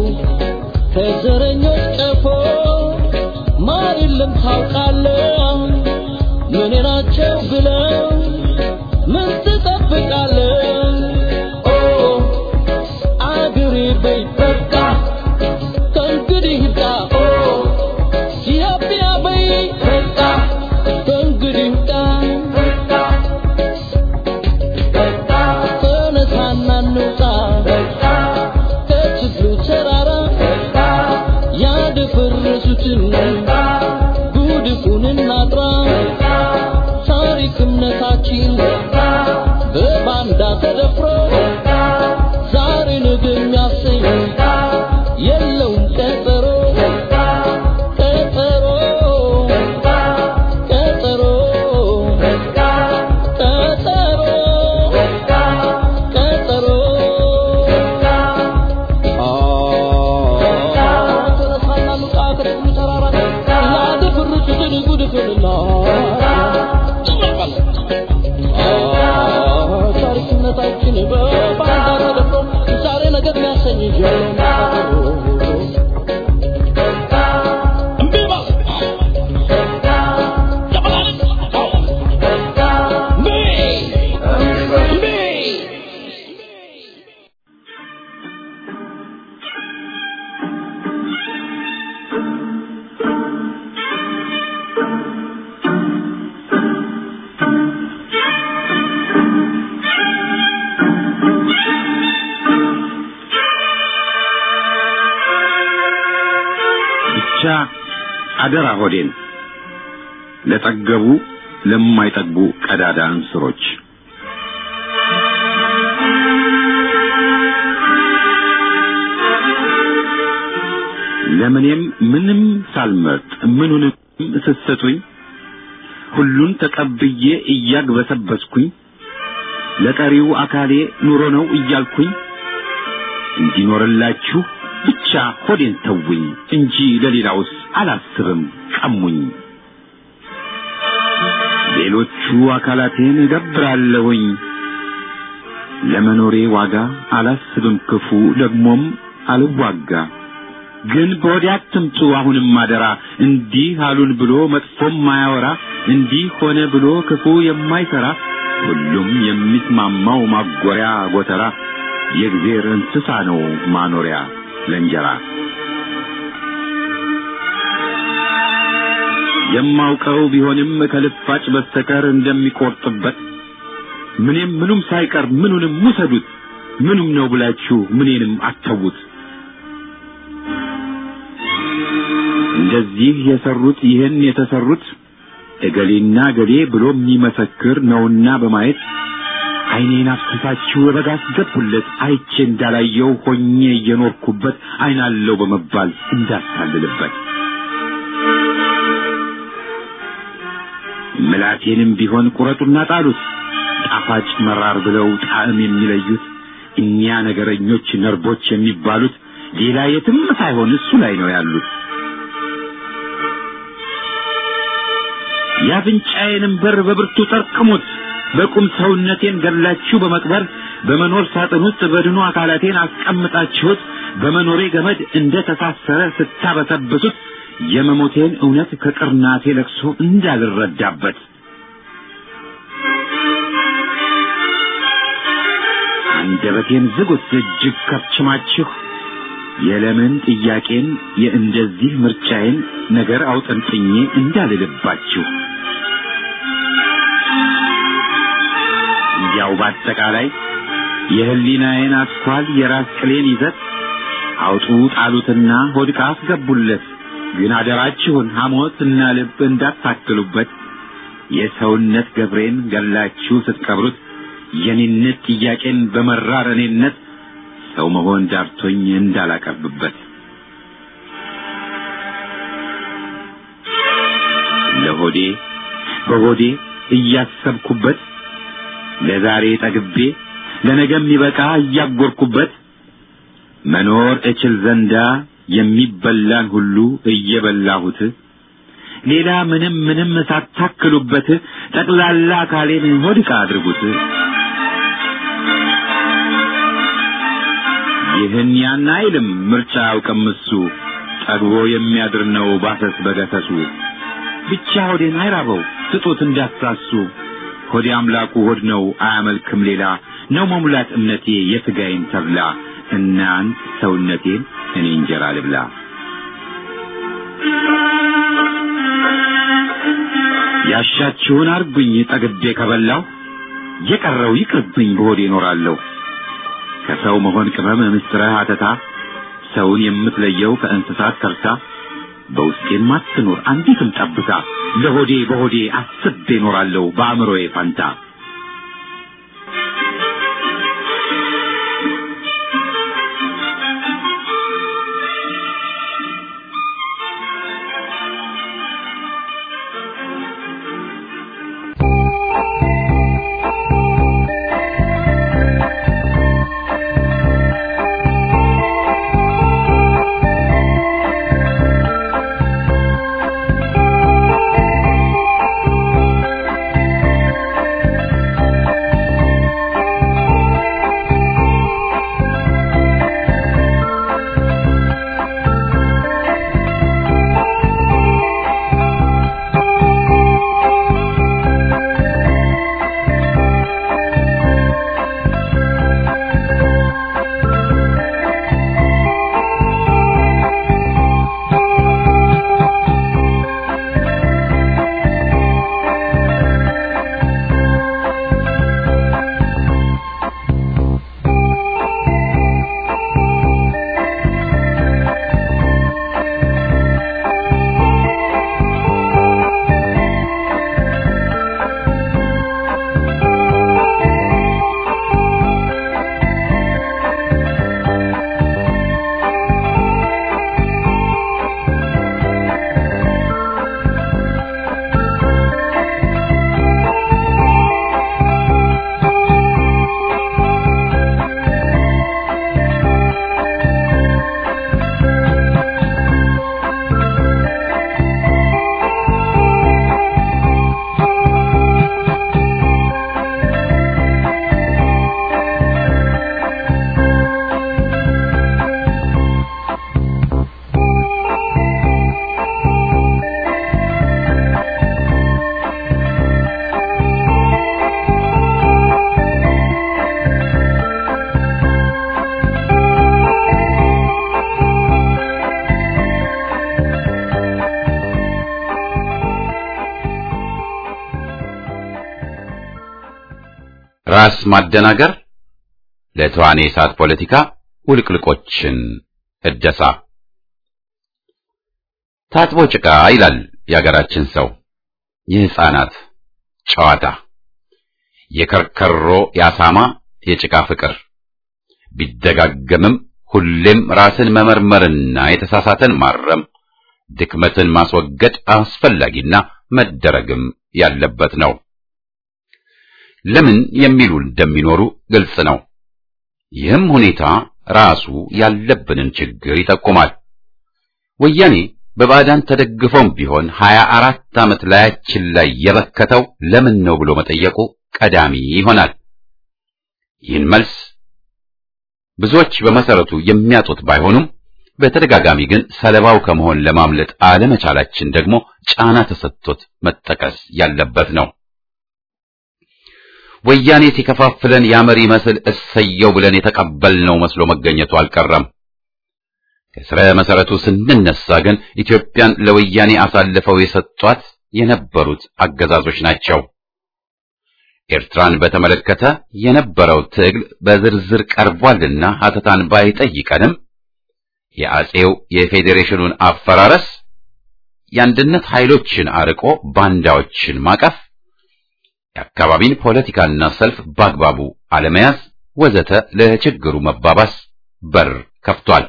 ከዘረኞች ቀፎ ማር የለም ታውቃለህ። ምን ናቸው ብለው ምን ትጠብቃለህ? ኦ አገሬ በይ በቃ ከእንግዲህ ይብቃ። ኦ ኢትዮጵያ በይ በቃ ከእንግዲህ ይብቃ። ተነሳና እንውጣ ከችግሩ ተራራ ያደፈረሱትን ጉድፉን እናጥራ። ታሪክ እምነታችን በባንዳ ተደፍሮ ዛሬ ነገ የሚያሰኝ የለውም ቀጠሮ ቀጠሮ ቀጠሮ ቀጠሮ ቀጠሮ ተነሳና እንውጣ ከችግሩ ተራራ ያደፈረሱትን ጉድፉን ታሪክነታችን በባንዳ ተደፍሮ ዛሬ ነገር የሚያሰኝ ብቻ አደራ ሆዴን ለጠገቡ ለማይጠግቡ ቀዳዳ እንስሮች ሳልመርጥ ምኑንም ስትሰጡኝ ሁሉን ተቀብዬ እያግበሰበስኩኝ ለቀሪው አካሌ ኑሮ ነው እያልኩኝ እንዲኖርላችሁ ብቻ ሆዴን ተውኝ እንጂ ለሌላውስ አላስብም ቀሙኝ። ሌሎቹ አካላቴን እገብራለሁኝ ለመኖሬ ዋጋ አላስብም ክፉ ደግሞም አልዋጋ። ግን በወዲያ አትምጡ አሁንም አደራ እንዲህ አሉን ብሎ መጥፎም ማያወራ እንዲህ ሆነ ብሎ ክፉ የማይሰራ ሁሉም የሚስማማው ማጎሪያ ጎተራ የእግዜር እንስሳ ነው ማኖሪያ ለእንጀራ። የማውቀው ቢሆንም ከልፋጭ በስተቀር እንደሚቆርጥበት ምንም ምኑም ሳይቀር ምኑንም ውሰዱት ምኑም ነው ብላችሁ ምኔንም አተዉት። እንደዚህ የሰሩት ይህን የተሰሩት እገሌና እገሌ ብሎ የሚመሰክር ነውና በማየት ዓይኔን አፍስሳችሁ በጋ አስገቡለት አይቼ እንዳላየው ሆኜ እየኖርኩበት ዓይናለው በመባል እንዳታልልበት ምላቴንም ቢሆን ቁረጡና ጣሉት ጣፋጭ መራር ብለው ጣዕም የሚለዩት እኒያ ነገረኞች ነርቦች የሚባሉት ሌላ የትም ሳይሆን እሱ ላይ ነው ያሉት። የአፍንጫዬንም በር በብርቱ ጠርቅሙት። በቁም ሰውነቴን ገላችሁ በመቅበር በመኖር ሳጥን ውስጥ በድኑ አካላቴን አስቀምጣችሁት በመኖሬ ገመድ እንደ ተሳሰረ ስታበሰብሱት የመሞቴን እውነት ከቅርናቴ ለቅሶ እንዳልረዳበት አንደበቴን ዝጉት እጅግ ከፍችማችሁ የለምን ጥያቄን የእንደዚህ ምርጫዬን ነገር አውጠንጥኜ እንዳልልባችሁ እንዲያው በአጠቃላይ የህሊናዬን አስኳል የራስ ቅሌን ይዘት አውጡ ጣሉትና ሆድቃ አስገቡለት። ግን አደራችሁን ሐሞት እና ልብ እንዳታክሉበት። የሰውነት ገብሬን ገላችሁ ስትቀብሩት የኔነት ጥያቄን በመራር እኔነት ሰው መሆን ዳርቶኝ እንዳላቀርብበት ለሆዴ በሆዴ እያሰብኩበት ለዛሬ ጠግቤ ለነገ የሚበቃ እያጎርኩበት መኖር እችል ዘንዳ የሚበላን ሁሉ እየበላሁት ሌላ ምንም ምንም ሳታክሉበት ጠቅላላ አካሌን ሆድቃ አድርጉት። ይህን ያን አይልም ምርጫ አያውቅም እሱ ጠግቦ የሚያድር ነው ባሰስ በገሰሱ ብቻ ሆዴን አይራበው ስጡት እንዳትሳሱ ሆዴ አምላኩ ሆድ ነው አያመልክም ሌላ ነው መሙላት እምነቴ የሥጋዬን ተብላ እናንት ሰውነቴን እኔ እንጀራ ልብላ ያሻችሁን አርጉኝ ጠግቤ ከበላው የቀረው ይቅርብኝ በሆዴ እኖራለሁ ከሰው መሆን ቅመም ምስጥረ አተታ ሰውን የምትለየው ከእንስሳት ከርታ በውስጤም አትኖር አንዲትም ጠብታ ለሆዴ በሆዴ አስቤ እኖራለሁ በአእምሮዬ ፈንታ ራስ ማደናገር፣ ለተዋኔ እሳት ፖለቲካ ውልቅልቆችን እደሳ። ታጥቦ ጭቃ ይላል የአገራችን ሰው። የሕፃናት ጨዋታ፣ የከርከሮ የአሳማ የጭቃ ፍቅር ቢደጋገምም ሁሌም ራስን መመርመርና የተሳሳተን ማረም ድክመትን ማስወገድ አስፈላጊና መደረግም ያለበት ነው። ለምን የሚሉ እንደሚኖሩ ግልጽ ነው። ይህም ሁኔታ ራሱ ያለብንን ችግር ይጠቁማል። ወያኔ በባዕዳን ተደግፎም ቢሆን ሀያ አራት ዓመት ላያችን ላይ የበከተው ለምን ነው ብሎ መጠየቁ ቀዳሚ ይሆናል። ይህን መልስ ብዙዎች በመሰረቱ የሚያጡት ባይሆኑም በተደጋጋሚ ግን ሰለባው ከመሆን ለማምለጥ አለመቻላችን ደግሞ ጫና ተሰጥቶት መጠቀስ ያለበት ነው። ወያኔ ሲከፋፍለን ያመሪ መስል እሰየው ብለን የተቀበልነው መስሎ መገኘቱ አልቀረም። ከስረ መሰረቱ ስንነሳ ግን ኢትዮጵያን ለወያኔ አሳልፈው የሰጧት የነበሩት አገዛዞች ናቸው። ኤርትራን በተመለከተ የነበረው ትግል በዝርዝር ቀርቧልና ሀተታን ባይጠይቀንም የአጼው የፌዴሬሽኑን አፈራረስ፣ የአንድነት ኃይሎችን አርቆ ባንዳዎችን ማቀፍ፣ የአካባቢን ፖለቲካና ሰልፍ በአግባቡ አለመያዝ ወዘተ ለችግሩ መባባስ በር ከፍቷል።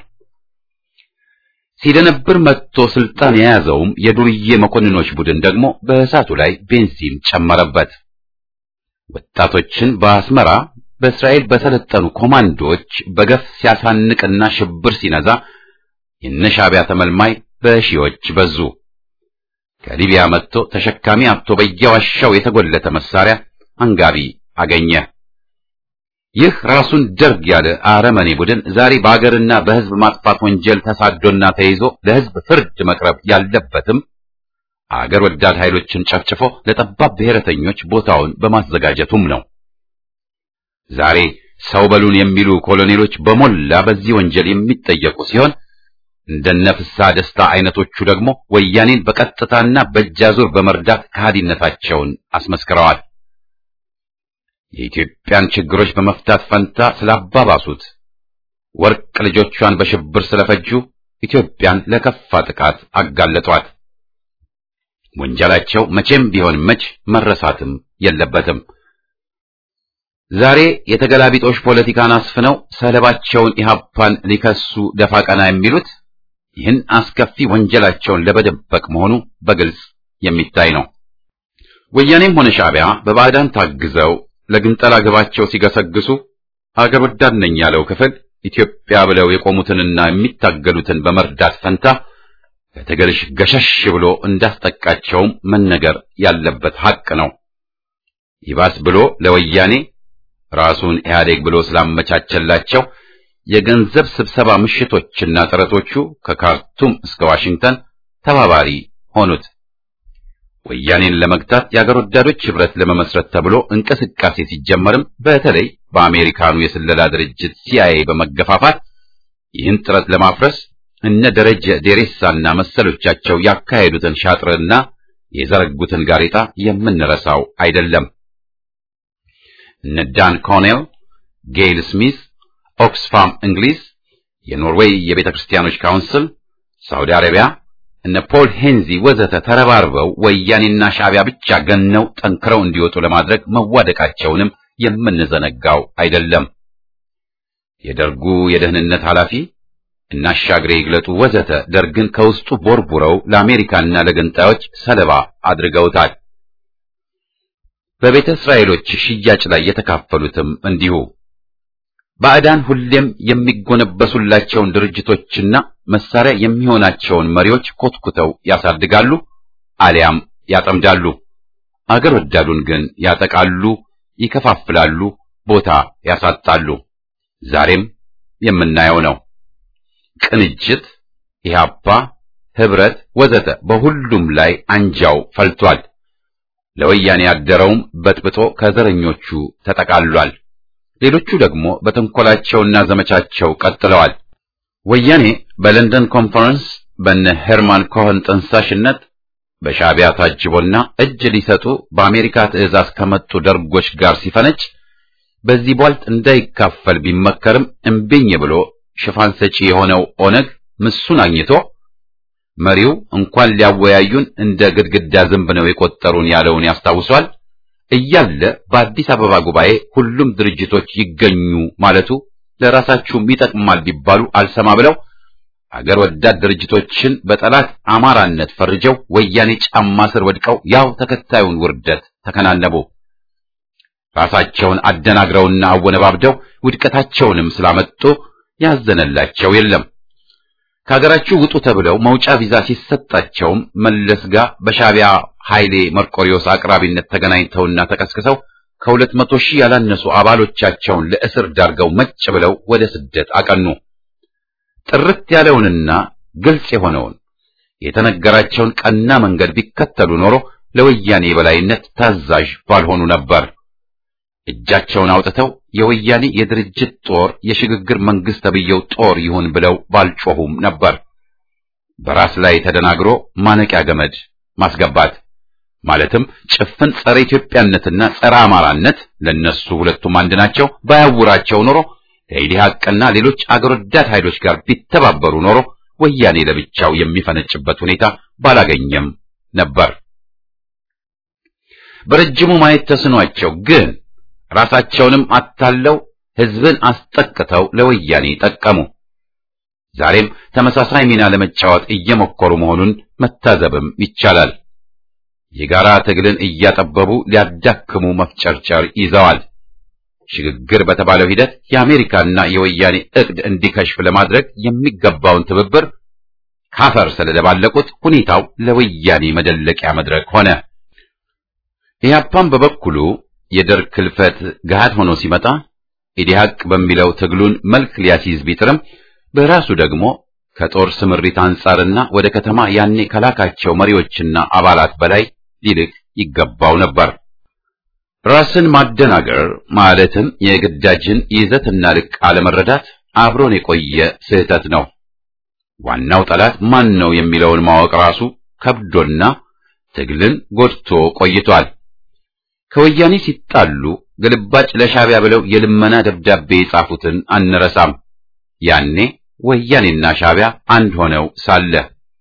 ሲደነብር መጥቶ ስልጣን የያዘውም የዱርዬ መኮንኖች ቡድን ደግሞ በእሳቱ ላይ ቤንዚን ጨመረበት። ወጣቶችን በአስመራ በእስራኤል በሰለጠኑ ኮማንዶዎች በገፍ ሲያሳንቅና ሽብር ሲነዛ የነሻዕቢያ ተመልማይ በሺዎች በዙ። ከሊቢያ መጥቶ ተሸካሚ አጥቶ በየዋሻው የተጎለተ መሳሪያ አንጋቢ አገኘ። ይህ ራሱን ደርግ ያለ አረመኔ ቡድን ዛሬ በአገርና በሕዝብ ማጥፋት ወንጀል ተሳዶና ተይዞ ለሕዝብ ፍርድ መቅረብ ያለበትም አገር ወዳድ ኃይሎችን ጨፍጭፎ ለጠባብ ብሔረተኞች ቦታውን በማዘጋጀቱም ነው። ዛሬ ሰው በሉን የሚሉ ኮሎኔሎች በሞላ በዚህ ወንጀል የሚጠየቁ ሲሆን እንደነ ፍስሐ ደስታ አይነቶቹ ደግሞ ወያኔን በቀጥታና በእጃዙር በመርዳት ከሃዲነታቸውን አስመስክረዋል። የኢትዮጵያን ችግሮች በመፍታት ፈንታ ስላባባሱት፣ ወርቅ ልጆቿን በሽብር ስለፈጁ ኢትዮጵያን ለከፋ ጥቃት አጋለጧት። ወንጀላቸው መቼም ቢሆን መች መረሳትም የለበትም። ዛሬ የተገላቢጦሽ ፖለቲካን አስፍነው ሰለባቸውን ኢህአፓን ሊከሱ ደፋ ቀና የሚሉት ይህን አስከፊ ወንጀላቸውን ለመደበቅ መሆኑ በግልጽ የሚታይ ነው። ወያኔም ሆነ ሻዕቢያ በባዕዳን ታግዘው ለግንጠላ ግባቸው ሲገሰግሱ አገር ወዳድ ነኝ ያለው ክፍል ኢትዮጵያ ብለው የቆሙትንና የሚታገሉትን በመርዳት ፈንታ ከትግልሽ ገሸሽ ብሎ እንዳስጠቃቸውም መነገር ያለበት ሐቅ ነው። ይባስ ብሎ ለወያኔ ራሱን ኢህአዴግ ብሎ ስላመቻቸላቸው የገንዘብ ስብሰባ ምሽቶችና ጥረቶቹ ከካርቱም እስከ ዋሽንግተን ተባባሪ ሆኑት። ወያኔን ለመግታት የአገር ወዳዶች ህብረት ለመመስረት ተብሎ እንቅስቃሴ ሲጀመርም በተለይ በአሜሪካኑ የስለላ ድርጅት ሲአይኤ በመገፋፋት ይህን ጥረት ለማፍረስ እነ ደረጀ ዴሬሳና መሰሎቻቸው ያካሄዱትን ሻጥርና የዘረጉትን ጋሬጣ የምንረሳው አይደለም። እነ ዳን ኮኔል፣ ጌይል ስሚዝ፣ ኦክስፋም እንግሊዝ፣ የኖርዌይ የቤተ ክርስቲያኖች ካውንስል፣ ሳውዲ አረቢያ፣ እነ ፖል ሄንዚ ወዘተ ተረባርበው ወያኔና ሻዕቢያ ብቻ ገነው ጠንክረው እንዲወጡ ለማድረግ መዋደቃቸውንም የምንዘነጋው አይደለም። የደርጉ የደህንነት ኃላፊ እና አሻግሬ ይግለጡ ወዘተ ደርግን ከውስጡ ቦርቡረው ለአሜሪካና ለገንጣዮች ሰለባ አድርገውታል። በቤተ እስራኤሎች ሽያጭ ላይ የተካፈሉትም እንዲሁ። ባዕዳን ሁሌም የሚጎነበሱላቸውን ድርጅቶችና መሳሪያ የሚሆናቸውን መሪዎች ኮትኩተው ያሳድጋሉ፣ አሊያም ያጠምዳሉ። አገር ወዳዱን ግን ያጠቃሉ፣ ይከፋፍላሉ፣ ቦታ ያሳጣሉ። ዛሬም የምናየው ነው። ቅንጅት፣ ኢህአፓ፣ ህብረት ወዘተ በሁሉም ላይ አንጃው ፈልቷል። ለወያኔ ያደረውም በጥብጦ ከዘረኞቹ ተጠቃሏል። ሌሎቹ ደግሞ በተንኮላቸውና ዘመቻቸው ቀጥለዋል። ወያኔ በለንደን ኮንፈረንስ በነ ሄርማን ኮኸን ጠንሳሽነት በሻዕቢያ ታጅቦና እጅ ሊሰጡ በአሜሪካ ትዕዛዝ ከመጡ ደርጎች ጋር ሲፈነጭ በዚህ ቧልት እንዳይካፈል ቢመከርም እምቢኝ ብሎ ሽፋን ሰጪ የሆነው ኦነግ ምሱን አግኝቶ መሪው እንኳን ሊያወያዩን እንደ ግድግዳ ዝንብ ነው የቆጠሩን ያለውን ያስታውሷል እያለ በአዲስ አበባ ጉባኤ ሁሉም ድርጅቶች ይገኙ ማለቱ ለራሳችሁም ይጠቅማል ቢባሉ አልሰማ ብለው አገር ወዳድ ድርጅቶችን በጠላት አማራነት ፈርጀው ወያኔ ጫማ ስር ወድቀው ያው ተከታዩን ውርደት ተከናነቡ። ራሳቸውን አደናግረውና አወነባብደው ውድቀታቸውንም ስላመጡ ያዘነላቸው የለም። ከሀገራችሁ ውጡ ተብለው መውጫ ቪዛ ሲሰጣቸውም መለስ ጋር በሻቢያ ኃይሌ መርቆሪዮስ አቅራቢነት ተገናኝተውና ተቀስቅሰው ከሁለት መቶ ሺህ ያላነሱ አባሎቻቸውን ለእስር ዳርገው መጭ ብለው ወደ ስደት አቀኑ። ጥርት ያለውንና ግልጽ የሆነውን የተነገራቸውን ቀና መንገድ ቢከተሉ ኖሮ ለወያኔ የበላይነት ታዛዥ ባልሆኑ ነበር። እጃቸውን አውጥተው የወያኔ የድርጅት ጦር የሽግግር መንግስት ተብየው ጦር ይሁን ብለው ባልጮሁም ነበር። በራስ ላይ ተደናግሮ ማነቂያ ገመድ ማስገባት ማለትም ጭፍን ጸረ ኢትዮጵያነትና ጸረ አማራነት ለነሱ ሁለቱም አንድ ናቸው ባያውራቸው ኖሮ ከኢዲሃቅና ሌሎች አገር ወዳድ ኃይሎች ጋር ቢተባበሩ ኖሮ ወያኔ ለብቻው የሚፈነጭበት ሁኔታ ባላገኘም ነበር። በረጅሙ ማየት ተስኗቸው ግን ራሳቸውንም አታለው ህዝብን አስጠቅተው ለወያኔ ጠቀሙ። ዛሬም ተመሳሳይ ሚና ለመጫወት እየሞከሩ መሆኑን መታዘብም ይቻላል። የጋራ ትግልን እያጠበቡ ሊያዳክሙ መፍጨርጨር ይዘዋል። ሽግግር በተባለው ሂደት የአሜሪካና የወያኔ እቅድ እንዲከሽፍ ለማድረግ የሚገባውን ትብብር ካፈር ስለደባለቁት ሁኔታው ለወያኔ መደለቂያ መድረክ ሆነ። ኢህአፓም በበኩሉ የደርግ ክልፈት ገሃድ ሆኖ ሲመጣ ኢዲሃቅ በሚለው ትግሉን መልክ ሊያስይዝ ቢጥርም በራሱ ደግሞ ከጦር ስምሪት አንጻርና ወደ ከተማ ያኔ ከላካቸው መሪዎችና አባላት በላይ ሊልቅ ይገባው ነበር። ራስን ማደናገር ማለትም የግዳጅን ይዘትና ልቅ አለመረዳት አብሮን የቆየ ስህተት ነው። ዋናው ጠላት ማን ነው የሚለውን ማወቅ ራሱ ከብዶና ትግልን ጎድቶ ቆይቷል። ከወያኔ ሲጣሉ ግልባጭ ለሻቢያ ብለው የልመና ደብዳቤ የጻፉትን አንረሳም። ያኔ ወያኔና ሻቢያ አንድ ሆነው ሳለ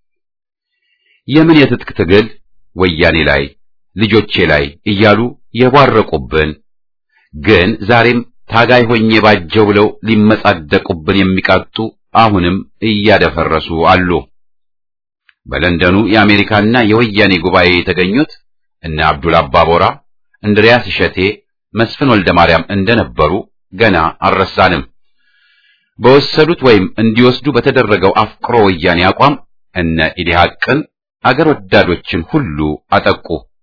የምን የትጥቅ ትግል ወያኔ ላይ ልጆቼ ላይ እያሉ የቧረቁብን ግን ዛሬም ታጋይ ሆኜ ባጀው ብለው ሊመጻደቁብን የሚቃጡ አሁንም እያደፈረሱ አሉ። በለንደኑ የአሜሪካና የወያኔ ጉባኤ የተገኙት እነ አብዱል አባቦራ፣ እንድሪያስ እሸቴ፣ መስፍን ወልደ ማርያም እንደነበሩ ገና አልረሳንም። በወሰዱት ወይም እንዲወስዱ በተደረገው አፍቅሮ ወያኔ አቋም እነ ኢዲሃቅን አገር ወዳዶችን ሁሉ አጠቁ።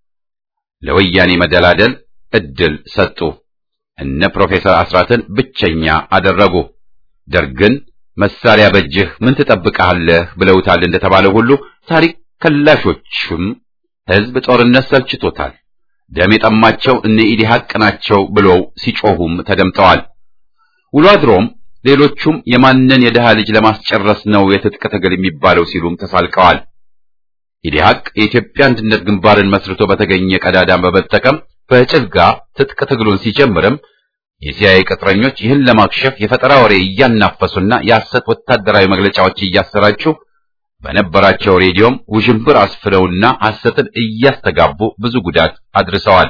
ለወያኔ መደላደል እድል ሰጡ። እነ ፕሮፌሰር አስራትን ብቸኛ አደረጉ። ደርግን መሳሪያ በእጅህ ምን ትጠብቃለህ ብለውታል እንደተባለው ሁሉ ታሪክ ከላሾችም ሕዝብ ጦርነት ሰልችቶታል፣ ደም የጠማቸው እነ ኢዲሃቅ ናቸው ብለው ሲጮሁም ተደምጠዋል። ውሎ አድሮም ሌሎቹም የማንን የድሃ ልጅ ለማስጨረስ ነው የትጥቅ ትግል የሚባለው ሲሉም ተሳልቀዋል። ኢዲሃቅ የኢትዮጵያ አንድነት ግንባርን መስርቶ በተገኘ ቀዳዳን በመጠቀም በጭልጋ ትጥቅ ትግሉን ሲጀምርም የሲአይኤ ቅጥረኞች ይህን ለማክሸፍ የፈጠራ ወሬ እያናፈሱና የሐሰት ወታደራዊ መግለጫዎች እያሰራጩ በነበራቸው ሬዲዮም ውዥንብር አስፍረውና ሐሰትን እያስተጋቡ ብዙ ጉዳት አድርሰዋል።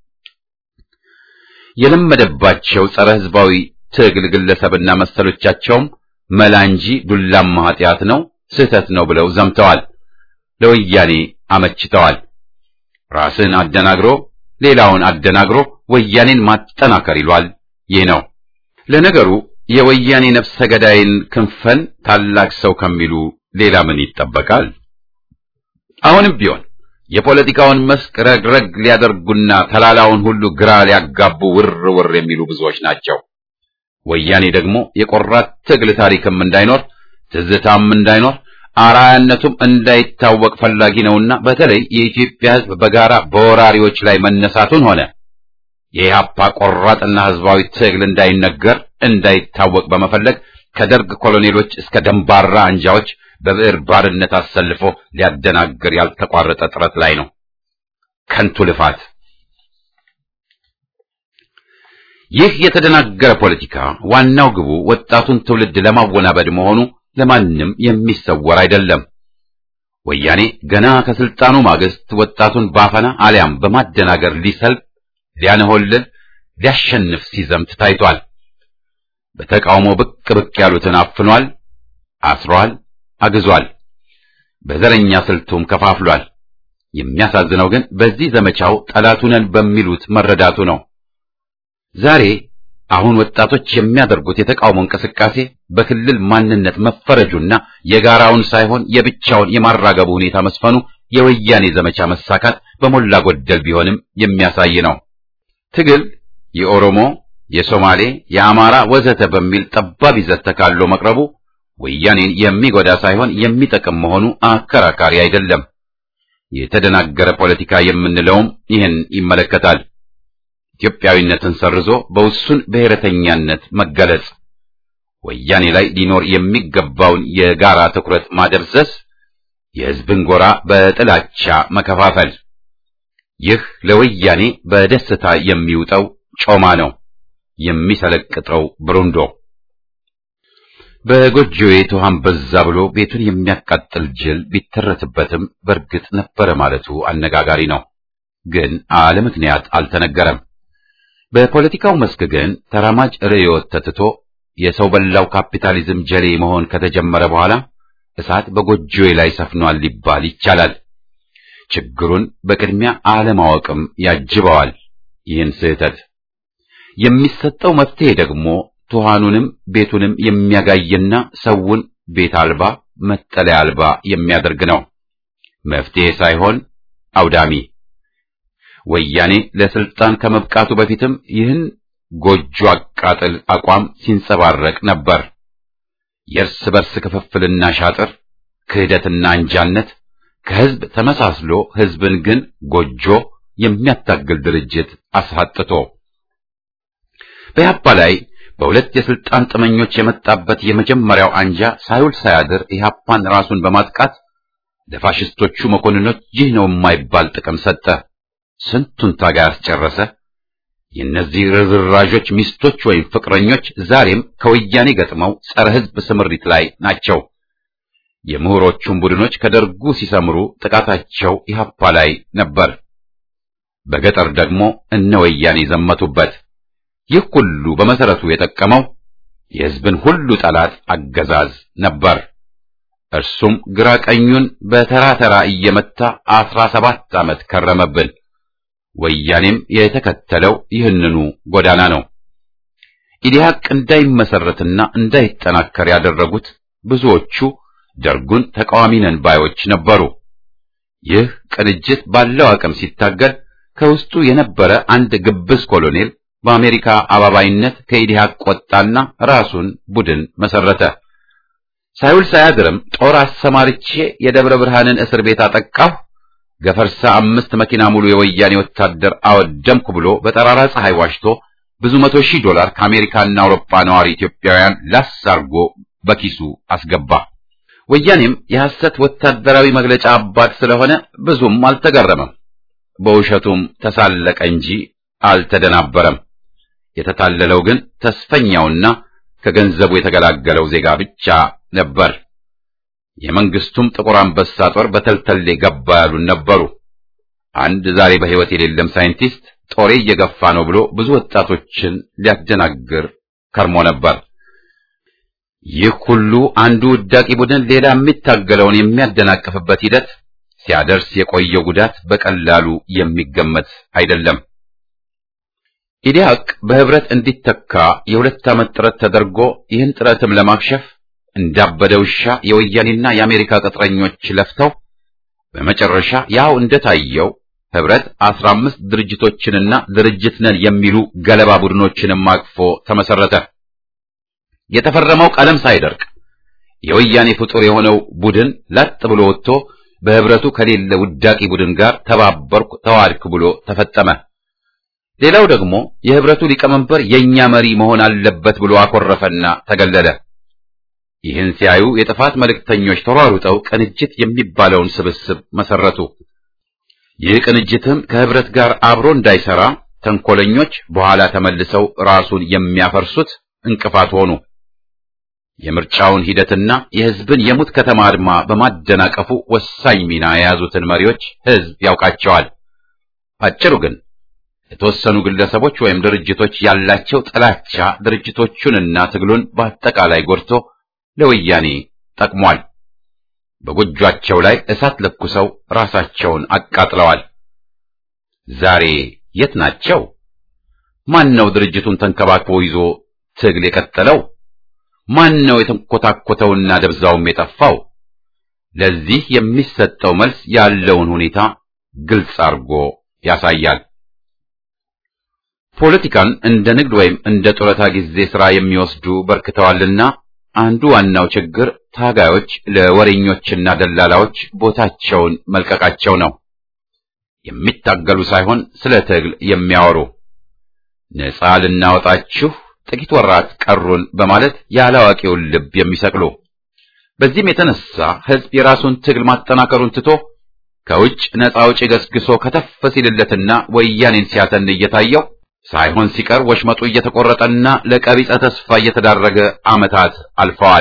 የለመደባቸው ጸረ ሕዝባዊ ትግል ግለሰብና መሰሎቻቸውም መላ እንጂ ዱላማ ኃጢአት ነው፣ ስህተት ነው ብለው ዘምተዋል። ለወያኔ አመችተዋል። ራስን አደናግሮ ሌላውን አደናግሮ ወያኔን ማጠናከር ይሏል። ይህ ነው ለነገሩ የወያኔ ነፍሰ ገዳይን ክንፈን ታላቅ ሰው ከሚሉ ሌላ ምን ይጠበቃል? አሁንም ቢሆን የፖለቲካውን መስክ ረግረግ ሊያደርጉና ተላላውን ሁሉ ግራ ሊያጋቡ ውር ውር የሚሉ ብዙዎች ናቸው። ወያኔ ደግሞ የቆራት ትግል ታሪክም እንዳይኖር ትዝታም እንዳይኖር አራያነቱም እንዳይታወቅ ፈላጊ ነውና በተለይ የኢትዮጵያ ሕዝብ በጋራ በወራሪዎች ላይ መነሳቱን ሆነ የኢህአፓ ቆራጥና ሕዝባዊ ትግል እንዳይነገር እንዳይታወቅ በመፈለግ ከደርግ ኮሎኔሎች እስከ ደንባራ አንጃዎች በብዕር ባርነት አሰልፎ ሊያደናግር ያልተቋረጠ ጥረት ላይ ነው። ከንቱ ልፋት። ይህ የተደናገረ ፖለቲካ ዋናው ግቡ ወጣቱን ትውልድ ለማወናበድ መሆኑ ለማንም የሚሰወር አይደለም። ወያኔ ገና ከስልጣኑ ማግስት ወጣቱን ባፈና አሊያም በማደናገር ሊሰልብ፣ ሊያነሆልል፣ ሊያሸንፍ ሲዘምት ታይቷል። በተቃውሞ ብቅ ብቅ ያሉትን አፍኗል፣ አስሯል፣ አግዟል። በዘረኛ ስልቱም ከፋፍሏል። የሚያሳዝነው ግን በዚህ ዘመቻው ጠላቱ ነን በሚሉት መረዳቱ ነው። ዛሬ አሁን ወጣቶች የሚያደርጉት የተቃውሞ እንቅስቃሴ በክልል ማንነት መፈረጁና የጋራውን ሳይሆን የብቻውን የማራገቡ ሁኔታ መስፈኑ የወያኔ ዘመቻ መሳካት በሞላ ጎደል ቢሆንም የሚያሳይ ነው። ትግል የኦሮሞ፣ የሶማሌ፣ የአማራ ወዘተ በሚል ጠባብ ይዘት ተካሎ መቅረቡ ወያኔን የሚጎዳ ሳይሆን የሚጠቅም መሆኑ አከራካሪ አይደለም። የተደናገረ ፖለቲካ የምንለውም ይህን ይመለከታል። ኢትዮጵያዊነትን ሰርዞ በውሱን ብሔረተኛነት መገለጽ፣ ወያኔ ላይ ሊኖር የሚገባውን የጋራ ትኩረት ማደብዘዝ፣ የሕዝብን ጎራ በጥላቻ መከፋፈል፣ ይህ ለወያኔ በደስታ የሚውጠው ጮማ ነው፣ የሚሰለቅጠው ብሩንዶ። በጎጆዬ ትኋን በዛ ብሎ ቤቱን የሚያቃጥል ጅል ቢተረትበትም በእርግጥ ነበረ ማለቱ አነጋጋሪ ነው። ግን አለ ምክንያት አልተነገረም። በፖለቲካው መስክ ግን ተራማጅ ርዕዮት ተትቶ የሰው በላው ካፒታሊዝም ጀሌ መሆን ከተጀመረ በኋላ እሳት በጎጆዬ ላይ ሰፍኗል ሊባል ይቻላል። ችግሩን በቅድሚያ አለማወቅም ያጅበዋል። ይህን ስህተት የሚሰጠው መፍትሄ ደግሞ ትኋኑንም ቤቱንም የሚያጋይና ሰውን ቤት አልባ መጠለያ አልባ የሚያደርግ ነው። መፍትሄ ሳይሆን አውዳሚ። ወያኔ ለስልጣን ከመብቃቱ በፊትም ይህን ጎጆ አቃጥል አቋም ሲንጸባረቅ ነበር። የእርስ በርስ ክፍፍልና ሻጥር፣ ክህደትና አንጃነት ከህዝብ ተመሳስሎ ህዝብን ግን ጎጆ የሚያታግል ድርጅት አስሐጥቶ በኢህአፓ ላይ በሁለት የስልጣን ጥመኞች የመጣበት የመጀመሪያው አንጃ ሳይውል ሳያድር ኢህአፓን ራሱን በማጥቃት ለፋሽስቶቹ መኮንኖች ይህ ነው የማይባል ጥቅም ሰጠ። ስንቱን ታጋይ አስጨረሰ። የእነዚህ ርዝራዦች ሚስቶች ወይም ፍቅረኞች ዛሬም ከወያኔ ገጥመው ጸረ ህዝብ ስምሪት ላይ ናቸው። የምሁሮቹም ቡድኖች ከደርጉ ሲሰምሩ ጥቃታቸው ኢህአፓ ላይ ነበር። በገጠር ደግሞ እነ ወያኔ ዘመቱበት። ይህ ሁሉ በመሰረቱ የጠቀመው የህዝብን ሁሉ ጠላት አገዛዝ ነበር። እርሱም ግራ ቀኙን በተራ ተራ እየመታ አስራ ሰባት ዓመት ከረመብን። ወያኔም የተከተለው ይህንኑ ጎዳና ነው። ኢዲሃቅ እንዳይመሰረትና እንዳይጠናከር ያደረጉት ብዙዎቹ ደርጉን ተቃዋሚ ነን ባዮች ነበሩ። ይህ ቅንጅት ባለው አቅም ሲታገል ከውስጡ የነበረ አንድ ግብዝ ኮሎኔል በአሜሪካ አባባይነት ከኢዲሃቅ ወጣና ራሱን ቡድን መሰረተ። ሳይውል ሳያድርም ጦር አሰማርቼ የደብረ ብርሃንን እስር ቤት አጠቃሁ፣ ገፈርሳ አምስት መኪና ሙሉ የወያኔ ወታደር አወደምኩ ብሎ በጠራራ ፀሐይ ዋሽቶ ብዙ መቶ ሺህ ዶላር ከአሜሪካና አውሮፓ ነዋሪ ኢትዮጵያውያን ላስ አርጎ በኪሱ አስገባ። ወያኔም የሐሰት ወታደራዊ መግለጫ አባት ስለሆነ ብዙም አልተገረመም። በውሸቱም ተሳለቀ እንጂ አልተደናበረም። የተታለለው ግን ተስፈኛውና ከገንዘቡ የተገላገለው ዜጋ ብቻ ነበር። የመንግስቱም ጥቁር አንበሳ ጦር በተልተሌ ገባ ያሉን ነበሩ። አንድ ዛሬ በሕይወት የሌለም ሳይንቲስት ጦሬ እየገፋ ነው ብሎ ብዙ ወጣቶችን ሊያደናግር ከርሞ ነበር። ይህ ሁሉ አንዱ ውዳቂ ቡድን ሌላ የሚታገለውን የሚያደናቅፍበት ሂደት ሲያደርስ የቆየው ጉዳት በቀላሉ የሚገመት አይደለም። ኢዲሃቅ በህብረት እንዲተካ የሁለት ዓመት ጥረት ተደርጎ ይህን ጥረትም ለማክሸፍ እንዳበደ ውሻ የወያኔና የአሜሪካ ቅጥረኞች ለፍተው በመጨረሻ ያው እንደታየው ህብረት አስራ አምስት ድርጅቶችንና ድርጅት ነን የሚሉ ገለባ ቡድኖችንም አቅፎ ተመሰረተ። የተፈረመው ቀለም ሳይደርቅ የወያኔ ፍጡር የሆነው ቡድን ላጥ ብሎ ወጥቶ በህብረቱ ከሌለ ውዳቂ ቡድን ጋር ተባበርኩ ተዋድክ ብሎ ተፈጠመ። ሌላው ደግሞ የህብረቱ ሊቀመንበር የኛ መሪ መሆን አለበት ብሎ አኮረፈና ተገለለ። ይህን ሲያዩ የጥፋት መልእክተኞች ተሯሩጠው ቅንጅት የሚባለውን ስብስብ መሰረቱ። ይህ ቅንጅትም ከህብረት ጋር አብሮ እንዳይሰራ ተንኮለኞች በኋላ ተመልሰው ራሱን የሚያፈርሱት እንቅፋት ሆኑ። የምርጫውን ሂደትና የሕዝብን የሙት ከተማ አድማ በማደናቀፉ ወሳኝ ሚና የያዙትን መሪዎች ሕዝብ ያውቃቸዋል። አጭሩ ግን የተወሰኑ ግለሰቦች ወይም ድርጅቶች ያላቸው ጥላቻ ድርጅቶቹንና ትግሉን በአጠቃላይ ጎድቶ ለወያኔ ጠቅሟል። በጎጇቸው ላይ እሳት ለኩሰው ራሳቸውን አቃጥለዋል። ዛሬ የት ናቸው? ማን ነው ድርጅቱን ተንከባክቦ ይዞ ትግል የቀጠለው? ማን ነው የተንኮታኮተውና ደብዛውም የጠፋው? ለዚህ የሚሰጠው መልስ ያለውን ሁኔታ ግልጽ አድርጎ ያሳያል። ፖለቲካን እንደ ንግድ ወይም እንደ ጡረታ ጊዜ ሥራ የሚወስዱ በርክተዋልና አንዱ ዋናው ችግር ታጋዮች ለወሬኞችና ደላላዎች ቦታቸውን መልቀቃቸው ነው። የሚታገሉ ሳይሆን ስለ ትግል የሚያወሩ ነፃ ልናወጣችሁ ጥቂት ወራት ቀሩን በማለት ያላዋቂውን ልብ የሚሰቅሉ። በዚህም የተነሳ ሕዝብ የራሱን ትግል ማጠናከሩን ትቶ ከውጭ ነፃ አውጪ ገስግሶ ከተፍ ሲልለትና ወያኔን ሲያተን እየታየው ሳይሆን ሲቀር ወሽመጡ እየተቆረጠና ለቀቢጸ ተስፋ እየተዳረገ ዓመታት አልፈዋል።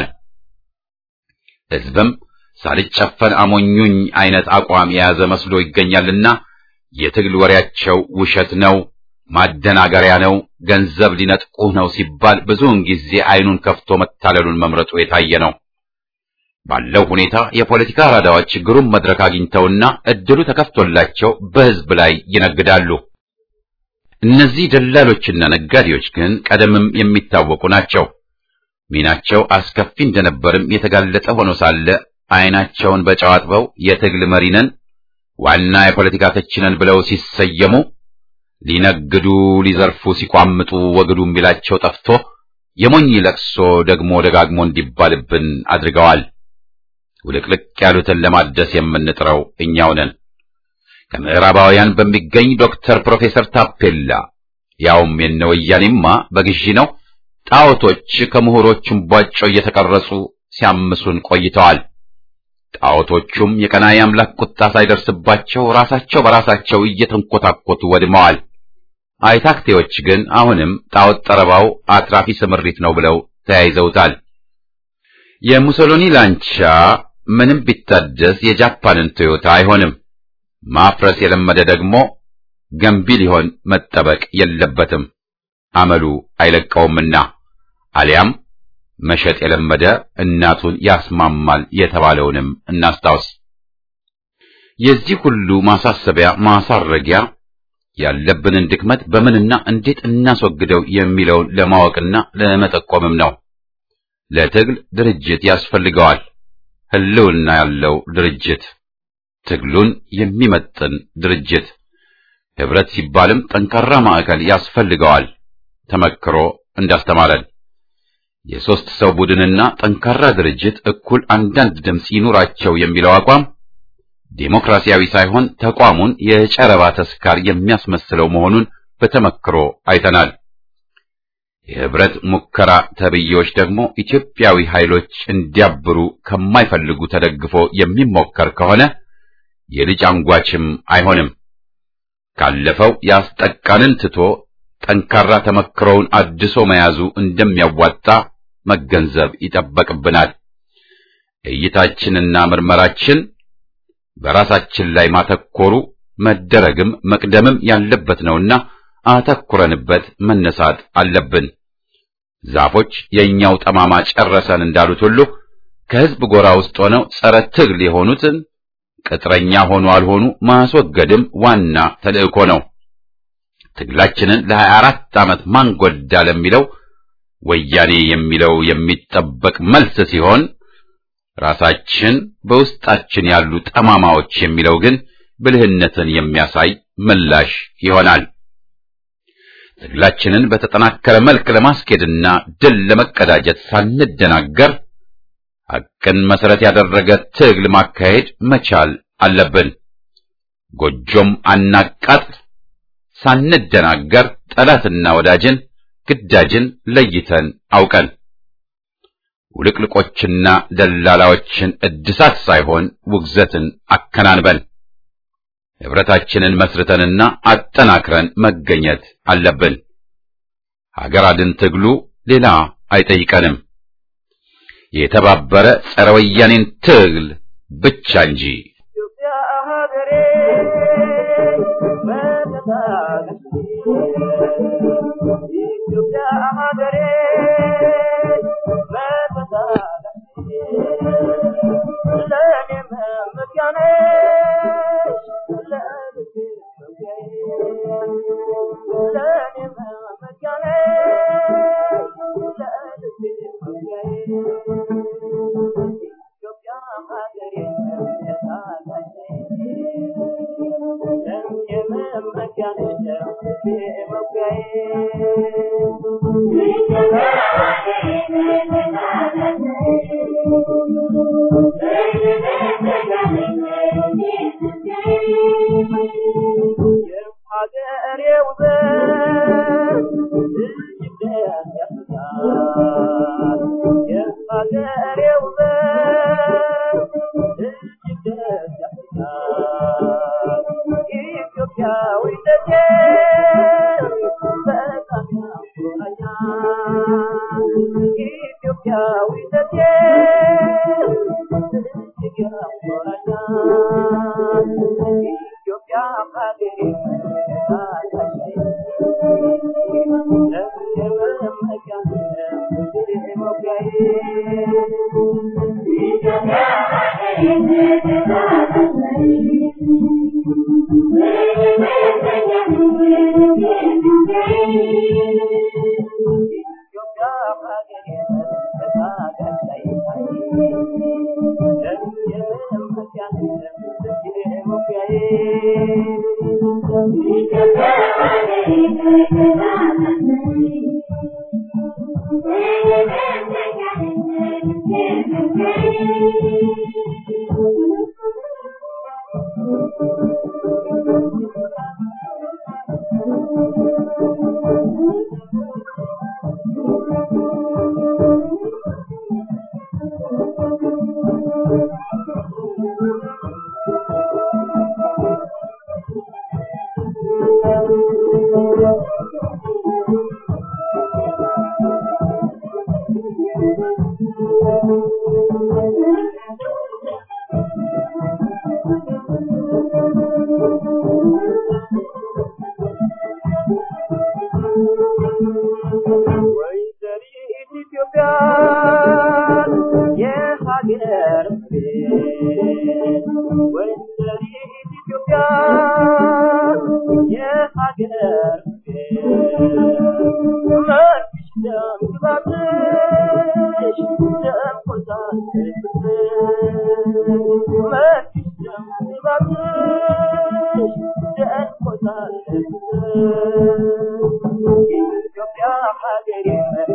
ሕዝብም ሳልጨፈን አሞኙኝ አይነት አቋም የያዘ መስሎ ይገኛልና የትግል ወሬያቸው ውሸት ነው፣ ማደናገሪያ ነው፣ ገንዘብ ሊነጥቁህ ነው ሲባል ብዙውን ጊዜ አይኑን ከፍቶ መታለሉን መምረጡ የታየ ነው። ባለው ሁኔታ የፖለቲካ አራዳዎች ግሩም መድረክ አግኝተውና እድሉ ተከፍቶላቸው በሕዝብ ላይ ይነግዳሉ። እነዚህ ደላሎችና ነጋዴዎች ግን ቀደምም የሚታወቁ ናቸው። ሚናቸው አስከፊ እንደነበርም የተጋለጠ ሆኖ ሳለ አይናቸውን በጨው አጥበው የትግል መሪ ነን፣ ዋና የፖለቲካ ተቺ ነን ብለው ሲሰየሙ ሊነግዱ ሊዘርፉ ሲቋምጡ ወግዱ የሚላቸው ጠፍቶ የሞኝ ለቅሶ ደግሞ ደጋግሞ እንዲባልብን አድርገዋል። ውልቅልቅ ያሉትን ለማደስ የምንጥረው እኛው ነን። ከምዕራባውያን በሚገኝ ዶክተር ፕሮፌሰር ታፔላ ያውም የነ ወያኔማ በግዢ ነው። ጣዖቶች ከምሁሮቹም ቧጮ እየተቀረጹ ሲያምሱን ቆይተዋል። ጣዖቶቹም የቀናኢ አምላክ ቁጣ ሳይደርስባቸው ራሳቸው በራሳቸው እየተንኮታኮቱ ወድመዋል። አይታክቴዎች ግን አሁንም ጣዖት ጠረባው አትራፊ ስምሪት ነው ብለው ተያይዘውታል። የሙሶሎኒ ላንቻ ምንም ቢታደስ የጃፓንን ቶዮታ አይሆንም። ማፍረስ የለመደ ደግሞ ገንቢ ሊሆን መጠበቅ የለበትም፣ አመሉ አይለቀውምና። አሊያም መሸጥ የለመደ እናቱን ያስማማል የተባለውንም እናስታውስ። የዚህ ሁሉ ማሳሰቢያ ማሳረጊያ ያለብንን ድክመት በምንና እንዴት እናስወግደው የሚለውን ለማወቅና ለመጠቆምም ነው። ለትግል ድርጅት ያስፈልገዋል። ህልውና ያለው ድርጅት፣ ትግሉን የሚመጥን ድርጅት። ህብረት ሲባልም ጠንካራ ማዕከል ያስፈልገዋል። ተመክሮ እንዳስተማረን የሦስት ሰው ቡድንና ጠንካራ ድርጅት እኩል አንዳንድ ድምፅ ይኑራቸው የሚለው አቋም ዴሞክራሲያዊ ሳይሆን ተቋሙን የጨረባ ተስካር የሚያስመስለው መሆኑን በተመክሮ አይተናል። የህብረት ሙከራ ተብዬዎች ደግሞ ኢትዮጵያዊ ኃይሎች እንዲያብሩ ከማይፈልጉ ተደግፎ የሚሞከር ከሆነ የልጅ አንጓችም አይሆንም። ካለፈው ያስጠቃንን ትቶ ጠንካራ ተመክሮውን አድሶ መያዙ እንደሚያዋጣ መገንዘብ ይጠበቅብናል። እይታችንና ምርመራችን በራሳችን ላይ ማተኮሩ መደረግም መቅደምም ያለበት ነውና አተኩረንበት መነሳት አለብን። ዛፎች የእኛው ጠማማ ጨረሰን እንዳሉት ሁሉ ከህዝብ ጎራ ውስጥ ሆነው ጸረ ትግል የሆኑትን ቅጥረኛ ሆኑ አልሆኑ ማስወገድም ዋና ተልእኮ ነው። ትግላችንን ለሀያ አራት ዓመት ማን ጎዳ ለሚለው ወያኔ የሚለው የሚጠበቅ መልስ ሲሆን ራሳችን በውስጣችን ያሉ ጠማማዎች የሚለው ግን ብልህነትን የሚያሳይ ምላሽ ይሆናል። ትግላችንን በተጠናከረ መልክ ለማስኬድና ድል ለመቀዳጀት ሳንደናገር ሐቅን መሰረት ያደረገ ትግል ማካሄድ መቻል አለብን። ጎጆም አናቃጥል፣ ሳንደናገር ጠላትና ወዳጅን ግዳጅን ለይተን አውቀን ውልቅልቆችና ደላላዎችን እድሳት ሳይሆን ውግዘትን አከናንበን ህብረታችንን መስርተንና አጠናክረን መገኘት አለብን። ሀገር አድን ትግሉ ሌላ አይጠይቀንም፣ የተባበረ ጸረ ወያኔን ትግል ብቻ እንጂ። ኢትዮጵያ ሀገሬ መተታለች ኢትዮጵያ ሀገሬ መተታለች ለእኔ መመኪያ ነሽ ለልቤ መውጊያዬ ለእኔ መመኪያ ነሽ ለልቤ መውጊያዬ ኢትዮጵያ ሀገሬ መተታለች ለእኔ መመኪያ ነሽ ለልቤ መውጊያዬ የሀገሬ ውበት እጅግ ደስ ያሰኛል። የሀገሬ ውበት እጅግ ደስ ያሰኛል። ኢትዮጵያዊነቴ በጣም ያኮራኛል። ኢትዮጵያዊነቴ እጅግ ያኮራኛል። ኢትዮጵያ ሀገሬ ወይዘሪት ኢትዮጵያ የሀገር ቤት ወይዘሪት ኢትዮጵያ የሀገር ቤት መርሽ ደም ግባትሽ ደም ቆዛትሽ መርሽ ደም ግባትሽ ደም ቆዛትሽ ኢትዮጵያ ሀገሬ